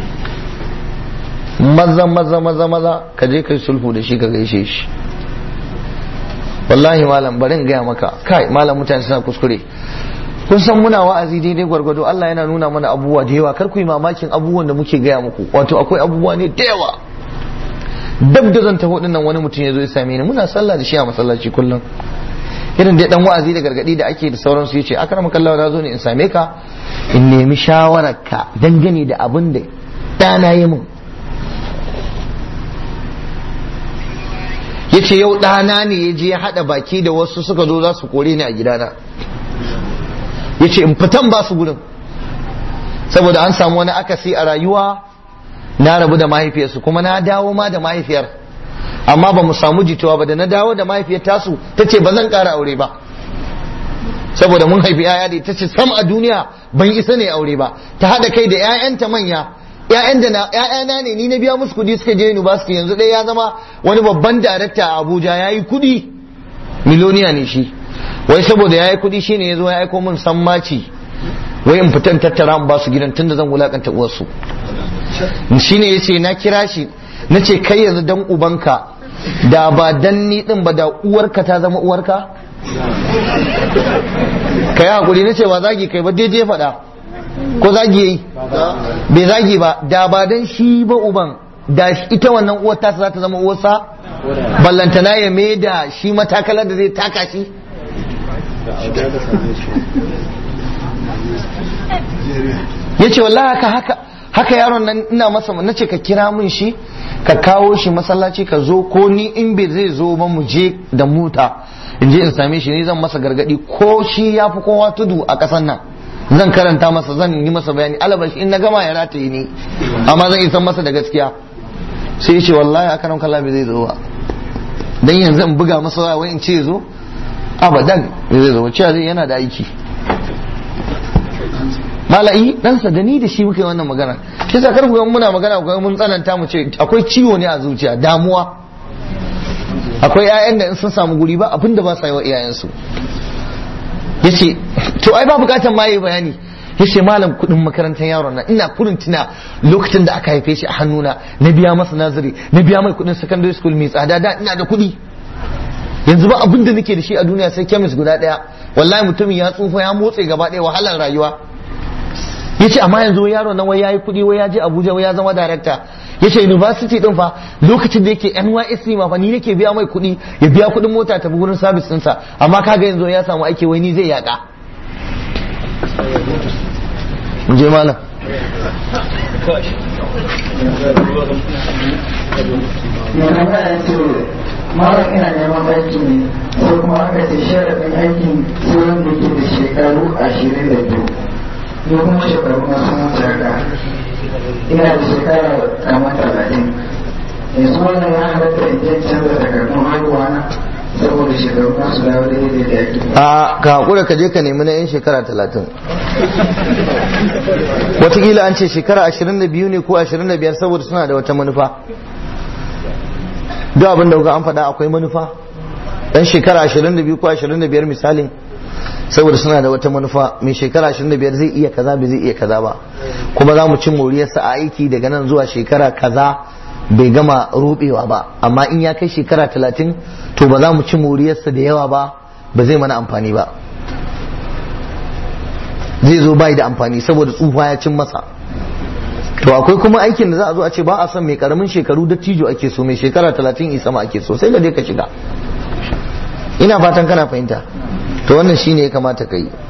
maza maza maza maza ka je ka yi sulhu da shi ka gaishe shi wallahi malam bari in gaya maka kai malam mutane suna kuskure kun san muna wa'azi daidai gwargwado Allah yana nuna mana abubuwa da yawa kar ku yi mamakin abubuwan da muke gaya muku wato akwai abubuwa ne da yawa dab da zan taho dinnan wani mutum ya zo ya same ni muna sallah da shi a masallaci kullum irin da dan wa'azi da gargadi da ake da sauransu yace akram kallahu na zo ne in same ka in nemi shawararka dangane da abin da dana yi mun ya ce yau ɗana ne ya je ya haɗa baki da wasu suka zo za su kore ni a gidana ya ce in fitan ba su gudun saboda an samu wani akasi a rayuwa na rabu da mahaifiyarsu kuma na dawo ma da mahaifiyar amma ba mu samu jituwa ba da na dawo da mahaifiyar tasu ta ce ba zan ƙara aure ba saboda mun haifi yaya da ita ce sam a duniya ban isa ne aure ba ta haɗa kai da 'ya'yanta manya ƴaƴan da na ƴaƴana ne ni na biya musu kuɗi suka je university yanzu dai ya zama wani babban darakta a Abuja yayi kuɗi miloniya ne shi wai saboda yayi kuɗi shine yazo ya aiko min sammaci wai in fitan tattara in ba su gidan tunda zan wulakanta uwarsu shine yace na kira shi nace kai yanzu dan ubanka da ba dan ni din ba da uwarka ta zama uwarka kai hakuri nace ba zagi kai ba daidai faɗa ko zagi yayi bai zagi ba da ba dan shi ba uban da ita wannan uwar ta za ta zama uwarsa ballantana ya mai da shi matakalar da zai taka shi ya ce wallahi haka haka haka yaron nan ina masa na ce ka kira min shi ka kawo shi masallaci ka zo ko ni in bai zai zo ba mu je da mota in je in same shi ni zan masa gargadi ko shi ya fi kowa tudu a ƙasan nan zan karanta masa zan yi masa bayani alabashi in na gama ya rataye ni amma zan isan masa da gaskiya sai ya ce wallahi aka nan kalla bai zai zo ba dan yanzu in buga masa waya wai in ce zo abadan bai zai zo ba cewa zai yana da aiki mala'i ɗansa da ni da shi muke wannan magana shi sa karku muna magana ko mun tsananta mu ce akwai ciwo ne a zuciya damuwa akwai 'ya'yan da in sun samu guri ba abinda ba sa yi wa iyayensu yace to ai ba bukatan ma yayi bayani yace malam kudin makarantar yaron nan ina kurin tuna lokacin da aka haife shi a hannuna na biya masa nazari na biya mai kudin secondary school mai tsada da ina da kudi yanzu ba abin da nake da shi a duniya sai kemis guda daya wallahi mutumin ya tsufa ya motse gaba daya wahalar rayuwa yace amma yanzu yaron nan wai yayi kudi wai ya je Abuja wai ya zama director yace university din fa lokacin da yake NYSC ma fa ni nake biya mai kuɗi ya biya kuɗin mota ta gurin service ɗinsa amma kaga yanzu ya samu aiki wai ni zai yaka je malam Malam ina neman aiki ne sai kuma aka ce sharaɗin aikin sai wanda ke da shekaru ashirin da biyu. Ni kuma shekaru na sun wuce haka. ina da shekara kamar talatin yanzu wannan ya halatta in je canza takardun haihuwa na saboda shekaru na su dawo daidai da yake a ka hakura ka je ka nemi na yan shekara talatin watakila an ce shekara ashirin da biyu ne ko ashirin da biyar saboda suna da wata manufa duk abin da kuka an faɗa akwai manufa dan shekara ashirin da biyu ko ashirin da biyar misalin saboda suna da wata manufa mai shekara 25 zai iya kaza bai zai iya kaza ba kuma za mu cin moriyarsa a aiki daga nan zuwa shekara kaza bai gama rubewa ba amma in ya kai shekara 30 to ba za mu ci moriyarsa da yawa ba ba zai mana amfani ba zai zo bai da amfani saboda tsufa ya cin masa to akwai kuma aikin da za a zo a ce ba a son mai karamin shekaru da tijo ake so mai shekara 30 isa ma ake so sai ka je ka shiga ina fatan kana fahimta to wannan shine ya kamata ka yi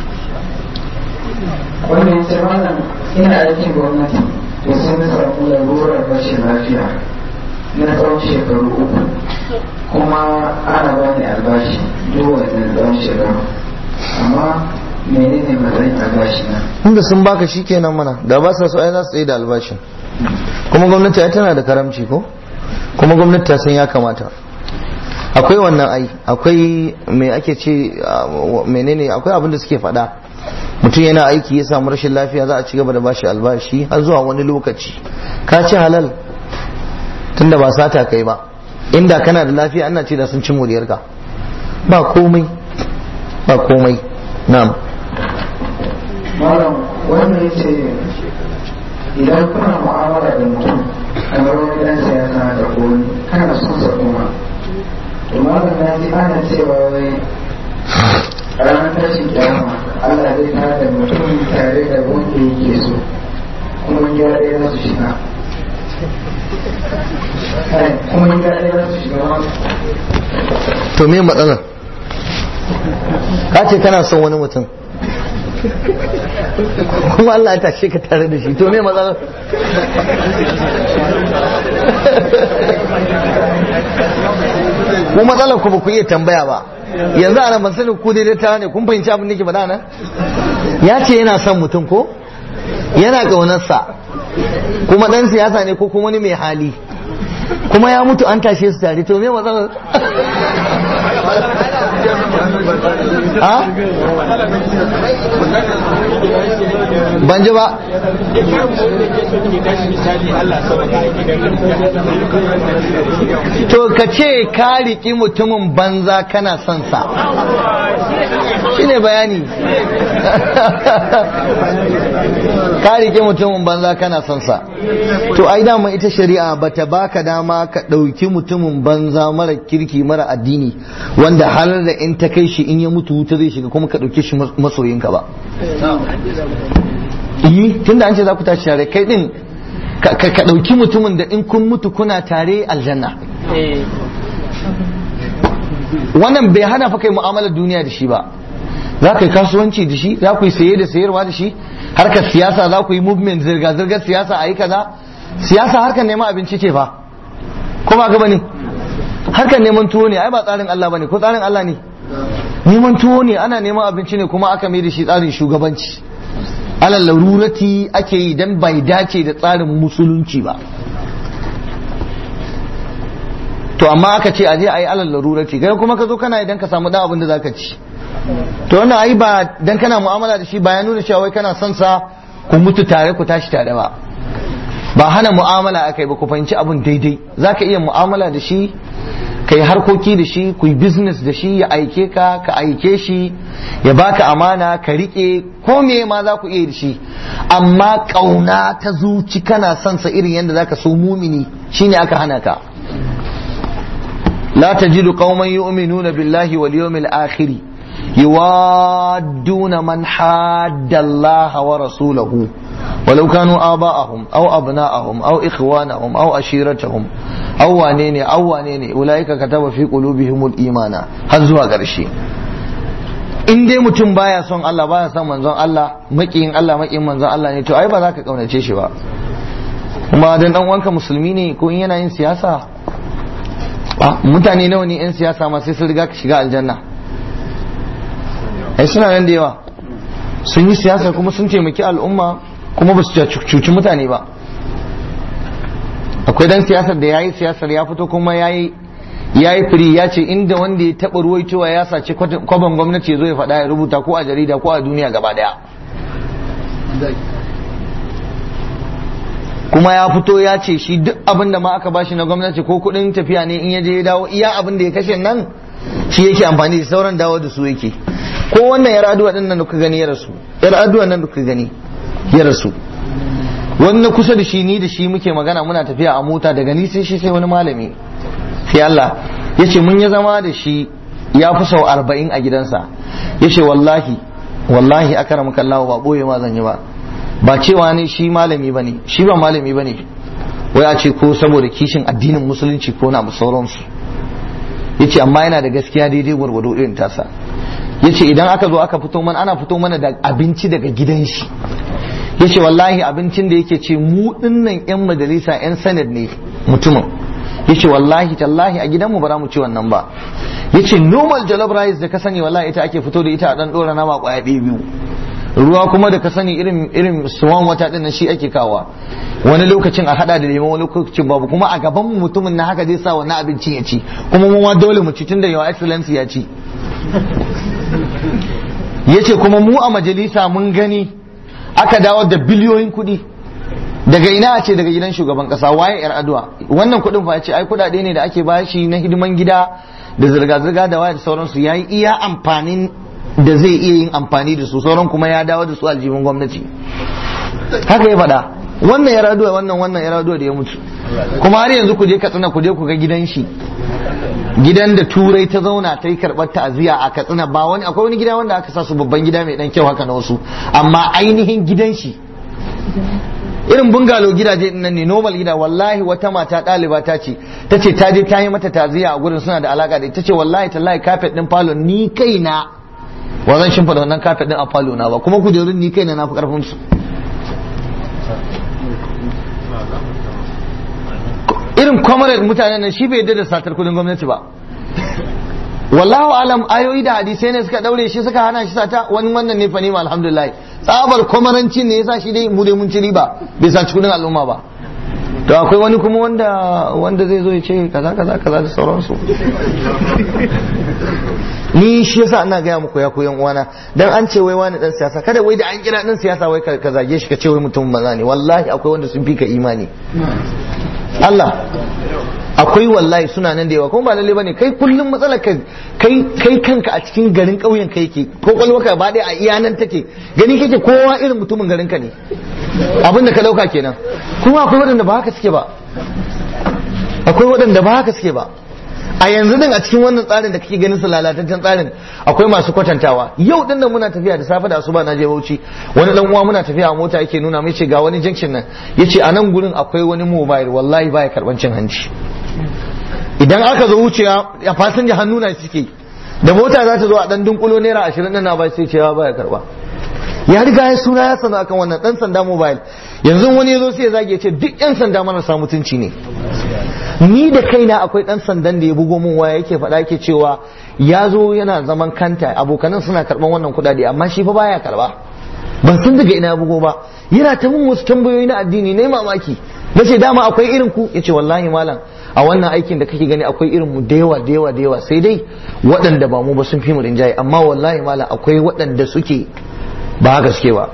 wannan ce malam ina aikin gwamnati to sai na samu lalurar rashin lafiya na tsawon shekaru uku kuma ana bani albashi duk wannan tsawon shekaru amma menene matsayin albashi na inda sun baka shi kenan mana da ba sa so ai za su tsaye da albashin kuma gwamnati ai tana da karamci ko kuma gwamnati ta san ya kamata akwai wannan ai akwai me ake ce menene akwai abin da suke faɗa mutum yana aiki ya samu rashin lafiya za a ci gaba da bashi albashi har zuwa wani lokaci ka ci halal tunda ba sata kai ba inda kana da lafiya ana ce da sun ci moriyarka ba komai ba komai na'am malam wannan ya ce idan kuna mu'amala da mutum kamar wani dan siyasa da kowani kana son sa kuma to malam na ji ana cewa wai ranar tashin kyama Allah zai tada mutum tare da wanda yake so kuma ya ɗaya za su shiga kuma ya ɗaya za su shiga to me matsalar ka ce kana son wani mutum kuma Allah ya tashe ka tare da shi to me matsalar ku matsalar ku ba ku iya tambaya ba yanzu ana ban sani ku daidai ta ne kun fahimci abin da ke faɗa nan ya ce yana son mutum ko yana ƙaunarsa kuma ɗan siyasa ne ko kuma wani mai hali kuma ya mutu an tashe su tare to me matsalar ha ban ji ba to ka ce ka riƙi mutumin banza kana son sa shine bayani ka riƙe mutumin banza kana son sa to ai dama ita shari'a bata baka dama ka ɗauki mutumin banza mara kirki mara addini wanda halar da in ta kai shi in ya mutu wuta zai shiga kuma ka ɗauke shi masoyinka ba yi tunda an ce za ku tashi tare kai din ka ɗauki mutumin da in kun mutu kuna tare aljanna wannan bai hana fa kai mu'amalar duniya da shi ba za ka yi kasuwanci da shi za ku yi saye da sayarwa da shi harkar siyasa za ku yi movement zirga-zirgar siyasa a yi kaza siyasa harkar neman abinci ce fa ko ba ga bane harkar neman tuwo ne ai ba tsarin Allah bane ko tsarin Allah ne neman tuwo ne ana neman abinci ne kuma aka mai da shi tsarin shugabanci alal larurati ake yi dan bai dace da tsarin musulunci ba to amma aka ce aje ayi alal larurati kai kuma ka zo kana idan ka samu dan abin da zaka ci to wannan ai ba dan kana mu'amala da shi ba ya nuna cewa wai kana son sa ku mutu tare ku tashi tare ba ba hana mu'amala akai ba ku fahimci abun daidai zaka iya mu'amala da shi kai harkoki da shi ku yi business da shi ya aike ka ka aike shi ya baka amana ka rike ko me ma za ku iya da shi amma kauna ta zuci kana son sa irin yadda zaka so mumini shine aka hana ka la tajidu qauman yu'minuna billahi wal yawmil akhir يوادون من حاد الله ورسوله ولو كانوا آباءهم أو أبناءهم أو إخوانهم أو أشيرتهم أو وانيني أو وانيني أولئك كتب في قلوبهم الإيمان هزوا قرشي in dai mutum baya son Allah baya son manzon Allah makiyin Allah makiyin manzon Allah ne to ai ba za ka kaunace shi ba kuma dan dan wanka musulmi ne ko in yana yin siyasa mutane nawa ne yan siyasa ma sai sun riga ka shiga aljanna ai suna nan da yawa sun yi siyasa kuma sun taimaki al'umma kuma ba su cuci mutane ba akwai dan siyasar da ya yi siyasar ya fito kuma ya yi ya yi firi ya ce inda wanda ya taɓa ruwaitowa ya sace kwaban gwamnati ya zo ya faɗa ya rubuta ko a jarida ko a duniya gaba ɗaya kuma ya fito ya ce shi duk abin da ma aka bashi na gwamnati ko kuɗin tafiya ne in ya je ya dawo iya abin da ya kashe nan shi yake amfani da sauran dawo da su yake ko wannan yar aduwa din nan da kuka gani ya rasu yar aduwa nan da kuka gani ya rasu wani na kusa da shi ni da shi muke magana muna tafiya a mota daga ni sai shi sai wani malami sai Allah ya ce mun ya zama da shi ya fi sau arba'in a gidansa ya ce wallahi wallahi aka ramuka Allah ba boye ma zan yi ba ba cewa ne shi malami bane shi ba malami bane wai a ce ko saboda kishin addinin musulunci ko na sauransu ya ce amma yana da gaskiya daidai gwargwado irin tasa ya ce idan aka zo aka fito mana ana fito mana da abinci daga gidan shi ya ce wallahi abincin da yake ce mu dinnan yan majalisa yan sanad ne mutumin ya ce wallahi tallahi a gidanmu ba za mu ci wannan ba ya ce normal jollof rice da ka sani wallahi ita ake fito da ita a dan dora nama kwaya ɗaya biyu ruwa kuma da ka sani irin irin suwan wata din shi ake kawa wani lokacin a hada da lemon wani lokacin babu kuma a gaban mutumin na haka zai sa wannan abincin ya ci kuma mu ma dole mu ci tunda yawa excellence ya ci yace kuma mu a majalisa mun gani aka dawo da biliyoyin kuɗi daga ina a ce daga gidan shugaban kasa waye yar addu'a wannan kuɗin fa ce ai kuɗaɗe ne da ake bashi na hidiman gida da zirga-zirga da waye da sauransu yayi iya amfanin da zai iya yin amfani da su sauran kuma ya dawo da su aljihun gwamnati haka ya faɗa wannan ya raduwa wannan wannan ya raduwa da ya mutu kuma har yanzu ku je katsina ku je ku ga gidan shi gidan da turai ta zauna ta yi karɓar ta'aziyya a katsina ba wani akwai wani gida wanda aka sa su babban gida mai dan kyau haka na wasu amma ainihin gidan shi irin bungalo gidaje nan ne normal gida wallahi wata mata ɗaliba ta ce ta ce ta je ta yi mata ta'aziyya a gurin suna da alaka da ita ce wallahi tallahi kafet din falo ni kaina wa zan shimfida wannan kafet din a falo na ba kuma kujerun ni kaina na fi karfin su irin comrade mutanen nan shi bai yadda da satar kudin gwamnati ba wallahu alam ayoyi da hadisai ne suka daure shi suka hana shi sata wani wannan ne fa nima alhamdulillah tsabar kwamarancin ne yasa shi dai mu dai mun ci riba bai sa cikin al'umma ba to akwai wani kuma wanda wanda zai zo ya ce kaza kaza kaza da sauransu ni shi yasa ina gaya muku ya koyan uwana dan an ce wai wani dan siyasa kada wai da an kira dan siyasa wai ka zage shi ka ce wai mutum maza ne wallahi akwai wanda sun fi ka imani Allah akwai wallahi suna nan da yawa kuma ba lalle bane kai kullum matsalar ka kai kai kanka a cikin garin ƙauyen kai ke ko kwalwaka ba dai a iya nan take gani kake kowa irin mutumin garin ka ne abin da ka dauka kenan kuma akwai waɗanda ba haka suke ba akwai waɗanda ba haka suke ba a yanzu din a cikin wannan tsarin da kake ganin su lalataccen tsarin akwai masu kwatantawa yau din nan muna tafiya da safe da asuba na je Bauchi wani dan uwa muna tafiya a mota yake nuna mai ce ga wani junction nan yace a nan gurin akwai wani mobile wallahi baya karban cin hanci idan aka zo wucewa a fasinja hannu na suke da mota za ta zo a dan dunkulo naira ashirin nan na ba sai cewa baya karba ya riga ya suna ya sana akan wannan dan sanda mobile yanzu wani ya zo sai ya zage ce duk yan sanda marasa mutunci ne ni da kaina akwai dan sandan da ya bugo min waya yake faɗa yake cewa ya zo yana zaman kanta abokanan suna karɓan wannan kuɗaɗe amma shi fa baya karɓa ban san daga ina ya bugo ba yana ta mun wasu tambayoyi na addini na mamaki na ce dama akwai irin ku yace wallahi malam a wannan aikin da kake gani akwai irin mu da yawa da yawa da yawa sai dai waɗanda ba mu ba sun fi mu rinjaye amma wallahi malam akwai waɗanda suke ba haka suke ba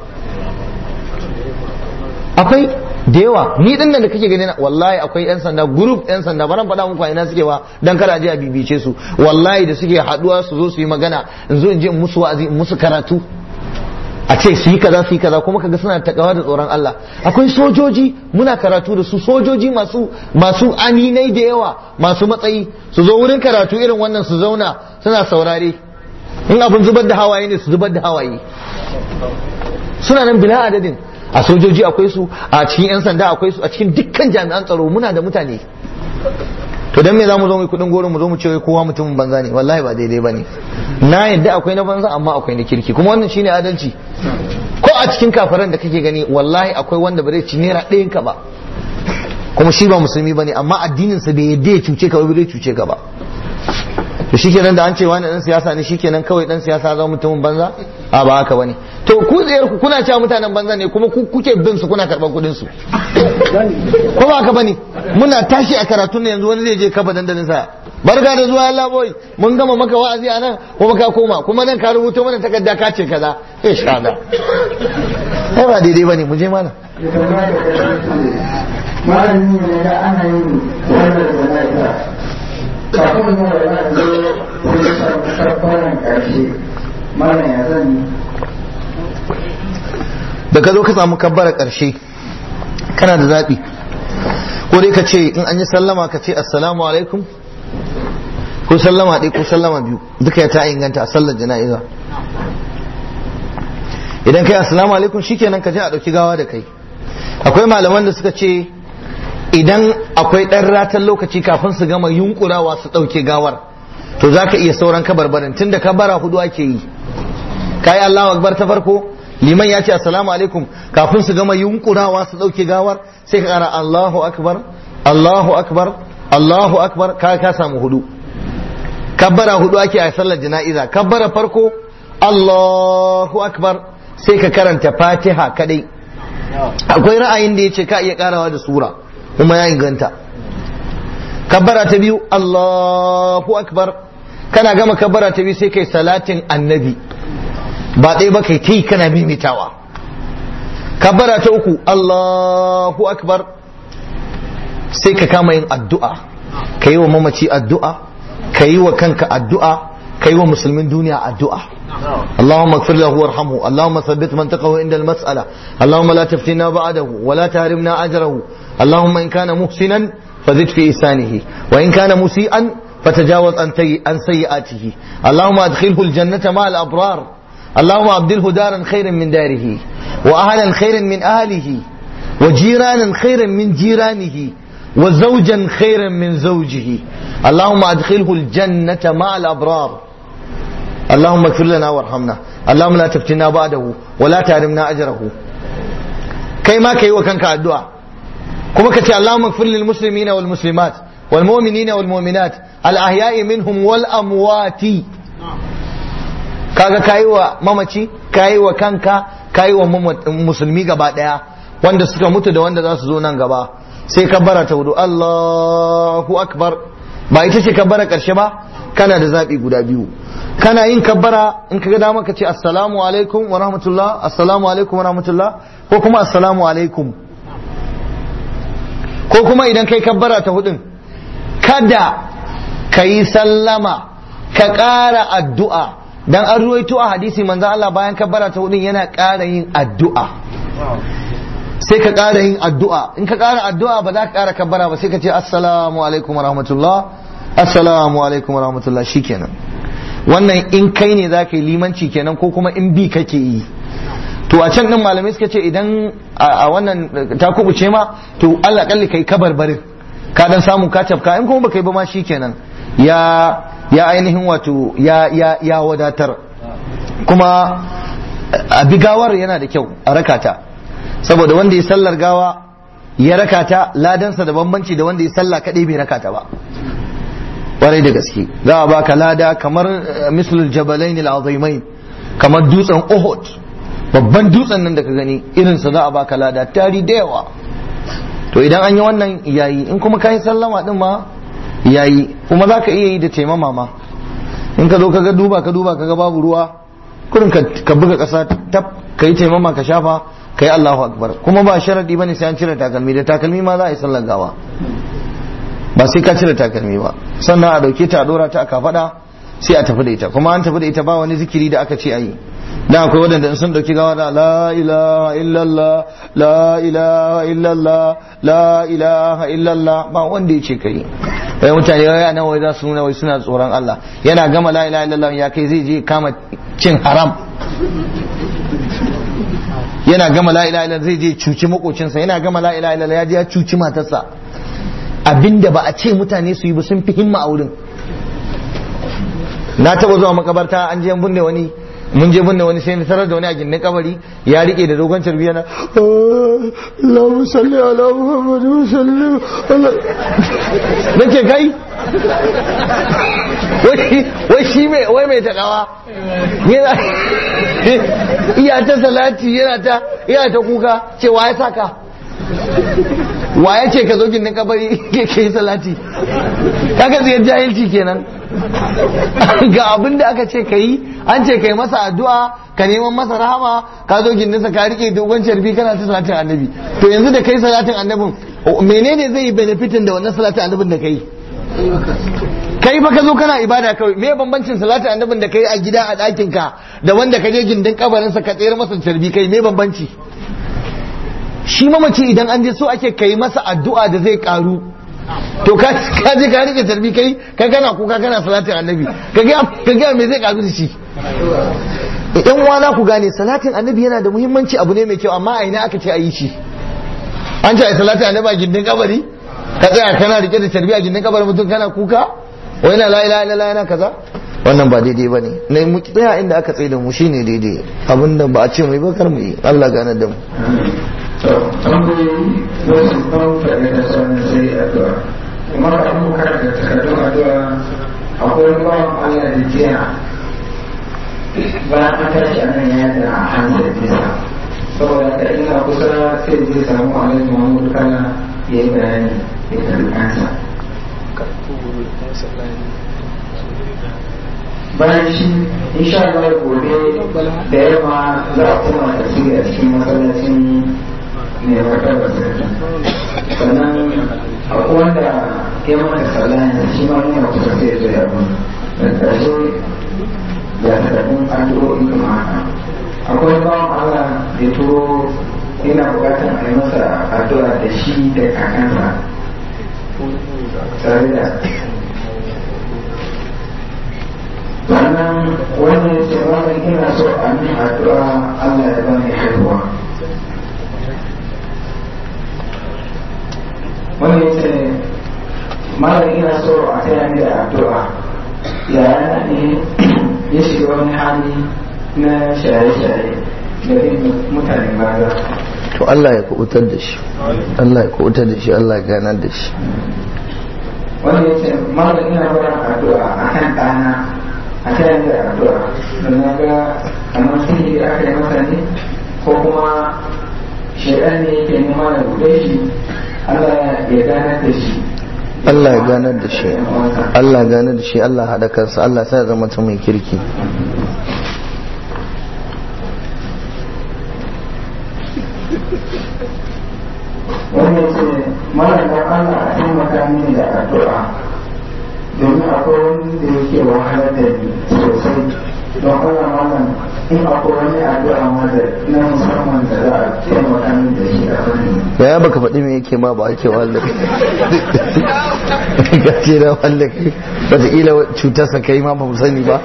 akwai da yawa ni din nan da kake gani wallahi akwai yan sanda group yan sanda baran faɗa muku a ina suke ba dan kada je a bibice su wallahi da suke haduwa su zo su yi magana in zo in je in musu wa'azi in musu karatu a ce su yi kaza su yi kaza kuma kaga suna takawa da tsoron Allah akwai sojoji muna karatu da su sojoji masu masu aminai da yawa masu matsayi su zo wurin karatu irin wannan su zauna suna saurare in abin zubar da hawaye ne su zubar da hawaye suna nan bila adadin a sojoji akwai su a cikin 'yan sanda akwai su a cikin dukkan jami'an tsaro muna da mutane to dan me zamu zo mu kudin goro mu zo mu ce kowa mutumin banza ne wallahi ba daidai bane na yadda akwai na banza amma akwai na kirki kuma wannan shine adalci ko a cikin kafaran da kake gani wallahi akwai wanda ba zai ci naira ɗayan ka ba kuma shi ba musulmi bane amma addinin sa bai yadda ya cuce ka ba bai cuce ka ba to shikenan da an ce wani dan siyasa ne shikenan kawai dan siyasa zama mutumin banza a ba haka bane to ku tsayar ku kuna cewa mutanen banza ne kuma ku kuke bin su kuna karban kudin su ko ba haka bane muna tashi a karatun ne yanzu wani zai je kafa dandalin sa barka da zuwa Allah boy mun gama maka wa'azi a nan kuma ka koma kuma nan ka rubuta mana takarda ka ce kaza insha Allah ai ba daidai bane mu je mana malami ne da ana yin wannan jana'iza kafin yin wannan zo kun samu karfaran karshe malam ya zan yi da ka zo ka samu kabbara ƙarshe kana da zaɓi ko dai ka ce in an yi sallama ka ce assalamu alaikum ko sallama ɗaya ko sallama biyu duka ya ta inganta a sallar jana'iza idan kai assalamu alaikum shikenan ka je a ɗauki gawa da kai akwai malaman da suka ce idan akwai ɗan ratan lokaci kafin su gama yunkurawa su ɗauke gawar to za ka iya sauran kabarbarin tunda kabara hudu ake yi kayi Allahu akbar ta farko liman ya ce assalamu alaikum kafin su gama yunkurawa su dauke gawar sai ka kara Allahu akbar Allahu akbar Allahu akbar ka ka samu hudu kabbara hudu ake a sallar jana'iza kabbara farko Allahu akbar sai ka karanta Fatiha kadai akwai ra'ayin da yace ka iya karawa da sura kuma ya inganta kabbara ta biyu Allahu akbar kana gama kabbara ta biyu sai kai salatin annabi ba ɗaya ba kai ta yi kana mimitawa kabbara ta uku Allahu akbar sai ka kama yin addu'a ka yi wa mamaci addu'a ka yi wa kanka addu'a ka yi wa musulmin duniya addu'a اللهم اغفر له وارحمه اللهم ثبت منطقه عند المسألة اللهم لا تفتنا بعده ولا تهرمنا أجره اللهم إن كان محسنا فزد في إحسانه وإن كان مسيئا فتجاوز عن سيئاته اللهم أدخله الجنة مع الأبرار اللهم أبدله دارا خيرا من داره وأهلا خيرا من أهله وجيرانا خيرا من جيرانه وزوجا خيرا من زوجه اللهم أدخله الجنة مع الأبرار اللهم اغفر لنا وارحمنا اللهم لا تفتنا بعده ولا تحرمنا أجره كيما كي وكانك الدعاء كما كتي اللهم اغفر للمسلمين والمسلمات wal mu'minina wal mu'minat al ahya'i minhum wal amwati kaga kayi wa mamaci kayi wa kanka kayi wa musulmi gaba daya wanda suka mutu da wanda za su zo nan gaba sai kabbara ta hudu Allahu akbar ba ita ce kabbara karshe ba kana da zabi guda biyu kana yin kabbara in ka ga dama ka ce assalamu alaikum wa rahmatullah assalamu alaikum wa rahmatullah ko kuma assalamu alaikum ko kuma idan kai kabbara ta hudun kada ka yi sallama ka ƙara addu'a dan an ruwaito a hadisi manzo Allah bayan kabbara ta hudun yana ƙara yin addu'a sai ka ƙara yin addu'a in ka ƙara addu'a ba za ka ƙara kabbara ba sai ka ce assalamu alaikum wa rahmatullah assalamu alaikum wa rahmatullah shikenan wannan in kai ne za ka yi limanci kenan ko kuma in bi kake yi to a can din malamai suka ce idan a wannan ta kubuce ma to Allah kalli kai kabarbarin ka dan samu ka tafka in kuma baka yi ba ma shikenan ya ya ainihin wato ya ya ya wadatar kuma a bigawar yana da kyau a rakata saboda wanda ya sallar gawa ya rakata ladansa da bambanci da wanda ya sallah kadai bai rakata ba kwarai da gaske za a baka lada kamar mislul jabalain al-azimain kamar dutsen Uhud babban dutsen nan da ka gani irinsa za a baka lada tari da yawa to idan an yi wannan yayi in kuma kayi sallama din ma yayi kuma za ka iya yi da taimama ma in ka zo ka ga duba ka duba ka ga babu ruwa kurin ka buga ƙasa tab ka yi taimama ka shafa ka yi Allahu akbar kuma ba sharadi bane sai an cire takalmi da takalmi ma za a yi sallar gawa ba sai ka cire takalmi ba sannan a dauke ta a dora ta a kafada sai a tafi da ita kuma an tafi da ita ba wani zikiri da aka ce a yi da akwai waɗanda sun dauki gawa da la ilaha illallah la ilaha illallah la ilaha illallah ba wanda ya ce kai wai mutane wai nan wai za su nuna wai suna tsoron Allah yana gama la ilaha illallah ya kai zai je kama cin haram yana gama la ilaha illallah zai je cuci makocinsa yana gama la ilaha illallah ya je ya cuci matarsa abinda ba a ce mutane su yi ba sun fi himma a wurin na taba zuwa makabarta an je binne wani mun je binne wani sai na tarar da wani a gindin kabari ya rike da dogon carbi yana Allahu salli ala Muhammadu salli ala nake kai wai shi mai wai mai takawa yana iya ta salati yana ta yana ta kuka cewa ya saka wa ya ce ka zo gindin kabari ke yi salati kaga zai jahilci kenan ga abin da aka ce ka yi an ce ka yi masa addu'a ka neman masa rahama ka zo gindinsa ka rike dogon carbi kana ta salatin annabi to yanzu da kai salatin annabin menene zai yi benefitin da wannan salatin annabin da kai kai fa ka zo kana ibada kawai me bambancin salatin annabin da kai a gida a ɗakin ka da wanda ka je gindin kabarinsa ka tsayar masa carbi kai me bambanci shi mamaci idan an je so ake kai masa addu'a da zai karu to ka je ka rike tarbi kai ka kana kuka kana salatin annabi ka ga me zai karu da shi idan uwa ku gane salatin annabi yana da muhimmanci abu ne mai kyau amma a ina aka ce a yi shi an ce a salatin annabi a gindin kabari ka tsaya kana rike da tarbi a gindin kabarin mutum kana kuka wai na la ilaha illallah yana kaza wannan ba daidai bane ne mu tsaya inda aka tsaye da mu shine daidai abinda ba a ce mai bakar mu yi Allah gane da mu tambayoyi wasu kamfani da sauran sai addu'a kuma ka an karanta takardun addu'a akwai bawan Allah da jiya bayan an tashi a nan ya da hannun bisa saboda ka ina kusa sai zai samu alhaji muhammadu kana ya yi bayani ya karbi kansa bayan shi insha Allah gobe da yamma za a koma tasiri a cikin masallacin ne ya faɗa da sannan akwai wanda ya mata sallah yanzu shi ma yana kusa sai ya zo ya bin da ƙarshe ya takardun addu'o'i kuma haka akwai bawan Allah da turo yana buƙatar a yi masa addu'a da shi da kakansa tare da sannan wanda ya ce wannan ina so a min addu'a Allah ya bani haihuwa wanda ya ce malam ina so a taya ni da addu'a yaya ne ya shiga wani hali na shaye-shaye da bin mutane maza to Allah ya kubutar da shi Allah ya kubutar da shi Allah ya ganar da shi wanda ya ce malam ina barin addu'a a kan ɗana a kan yadda addu'a don na ga kamar sihiri aka yi masa ne ko kuma shaidan ne yake nema da buɗe shi Allah ya gane da shi Allah ya ganar da shi Allah ya ganar da shi Allah haɗa kansa Allah sai ya zama ta mai kirki wanda ya ce malam don Allah a taimaka mini da addu'a domin akwai wani da yake wahalar da ni sosai don Allah malam in akwai wani addu'a ma da na musamman da za a taimaka mini da shi a fanni da ya baka faɗi me yake ma ba ake wahalar ka ce na wahalar wataƙila cutarsa kai ma ba mu sani ba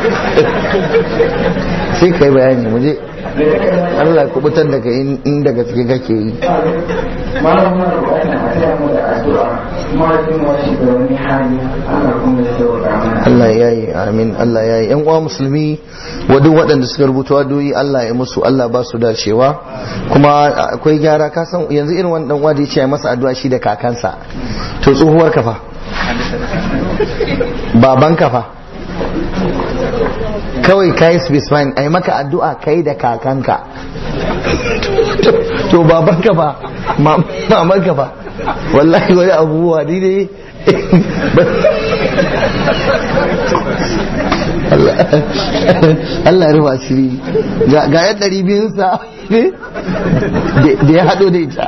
sai kai bayani mu je Allah kubutar da kai inda gaske kake yi malam muna buƙatar a taya mu da addu'a mahaifin mu shi da wani hali Allah kuma ya sauka mana Allah ya yi amin Allah ya yi yan uwa musulmi wa duk waɗanda suka rubuta wadoyi Allah ya musu Allah ba su dacewa kuma akwai gyara ka san yanzu irin wani dan uwa da ya ce masa addu'a shi da kakansa to tsohuwar kafa baban kafa kawai kai specifying ai maka addu'a kai da kakanka to babanka ba mamanka ba wallahi wani abubuwa ni ne Allah ya rufa shiri ga yan ɗari biyunsa da ya haɗo da ita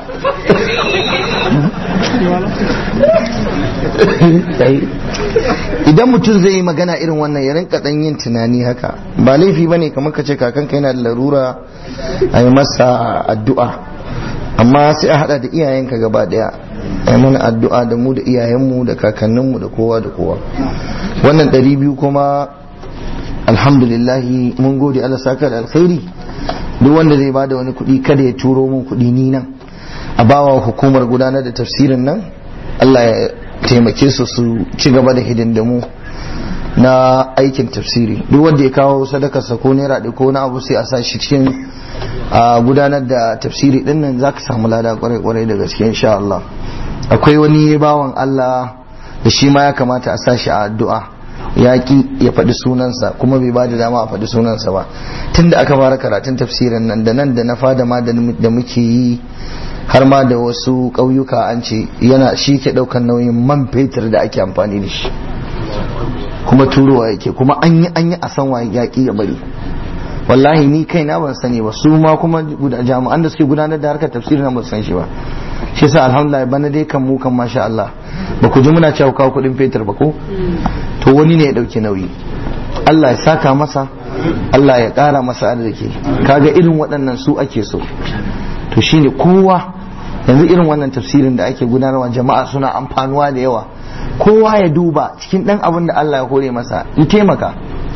idan mutum zai yi magana irin wannan ya rinka ɗan yin tunani haka ba laifi ba ne kamar ka ce kakanka yana da larura a yi masa addu'a amma sai a haɗa da iyayenka gaba ɗaya a yi mana addu'a da mu da iyayenmu da kakanninmu da kowa da kowa wannan ɗari biyu kuma alhamdulillahi mun gode Allah saka da alkhairi duk wanda zai bada wani kuɗi kada ya turo mun kuɗi ni nan a bawa hukumar gudanar da tafsirin nan Allah ya taimake su su ci gaba da hidindimu na aikin tafsiri duk wanda ya kawo sadakarsa ko naira ɗaya ko na abu sai a sa shi cikin a gudanar da tafsiri din nan zaka samu lada kwarai kwarai da gaske insha Allah akwai wani bawan Allah da shi ma ya kamata a sa shi a addu'a ya ki ya faɗi sunansa kuma bai ba da dama a faɗi sunansa ba tunda aka fara karatun tafsirin nan da nan da na fada ma da muke yi har ma da wasu ƙauyuka an ce yana shi ke ɗaukar nauyin man fetur da ake amfani da shi kuma turowa yake kuma an yi an yi a san waye yaƙi ya bari wallahi ni kai na ban sani ba su ma kuma jami'an da suke gudanar da harkar tafsiri na ban san shi ba shi yasa alhamdulillah bana dai kan mu kan masha Allah ba ku ji muna cewa kawo kuɗin fetur ba ko to wani ne ya ɗauki nauyi Allah ya saka masa Allah ya ƙara masa arziki kaga irin waɗannan su ake so to shine kowa yanzu irin wannan tafsirin da ake gudanarwa jama'a suna amfanuwa da yawa kowa ya duba cikin ɗan abin da Allah ya hore masa ya taimaka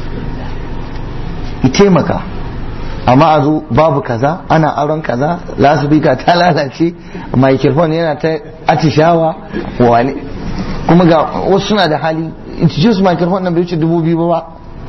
ya taimaka amma a zo babu kaza ana auren kaza lasubika ta lalace microphone yana ta atishawa wani kuma ga wasu suna da hali introduce microphone nan bai wuce dubu biyu ba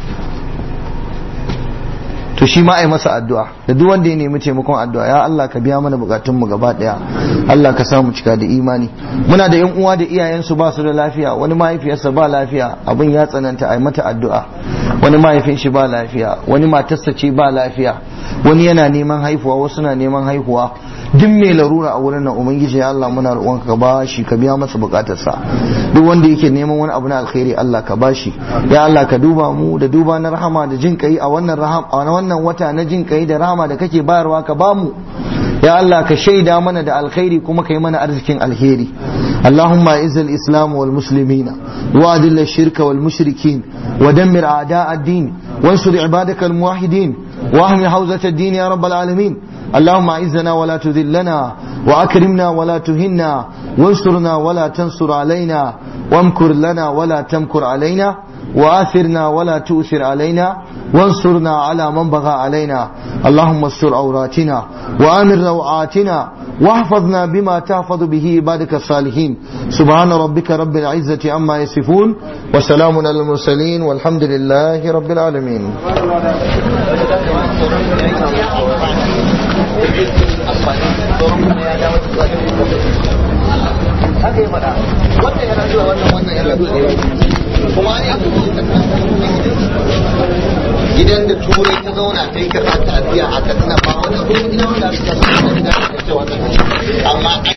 to shi ma ai masa addu'a da duk wanda ya nemi taimakon addu'a ya Allah ka biya mana bukatun mu gaba daya Allah ka samu cika da imani muna da yan uwa da iyayen su ba su da lafiya wani mahaifiyarsa ba lafiya abin ya tsananta ai mata addu'a wani mahaifin shi ba lafiya wani matarsa ce ba lafiya wani yana neman haihuwa wasu na neman haihuwa duk mai larura a wurin nan ubangiji ya Allah muna roƙon ka ba shi ka biya masa bukatarsa duk wanda yake neman wani abu na alkhairi Allah ka bashi ya Allah ka duba mu da duba na rahama da jin kai a wannan rahama a wannan wata na jin kai da rahama da kake bayarwa ka bamu ya Allah ka shaida mana da alkhairi kuma kai mana arzikin alheri اللهم اعز الاسلام والمسلمين واذل الشرك والمشركين ودمر اعداء الدين وانصر عبادك الموحدين واهم حوزة الدين يا رب العالمين اللهم اعزنا ولا تذلنا واكرمنا ولا تهنا وانصرنا ولا تنصر علينا وامكر لنا ولا تمكر علينا وآثرنا ولا تؤثر علينا وانصرنا على من بغى علينا اللهم استر عوراتنا وآمر روعاتنا واحفظنا بما تحفظ به عبادك الصالحين سبحان ربك رب العزة عما يصفون وسلام على المرسلين والحمد لله رب العالمين haka yi faɗa wannan yana zuwa wannan wannan kuma ne gidan da turai ta zauna ta yi karɓar ta'aziyya a katsina ba wani kuma gidan wanda aka kasa da gidan da ta ce wannan amma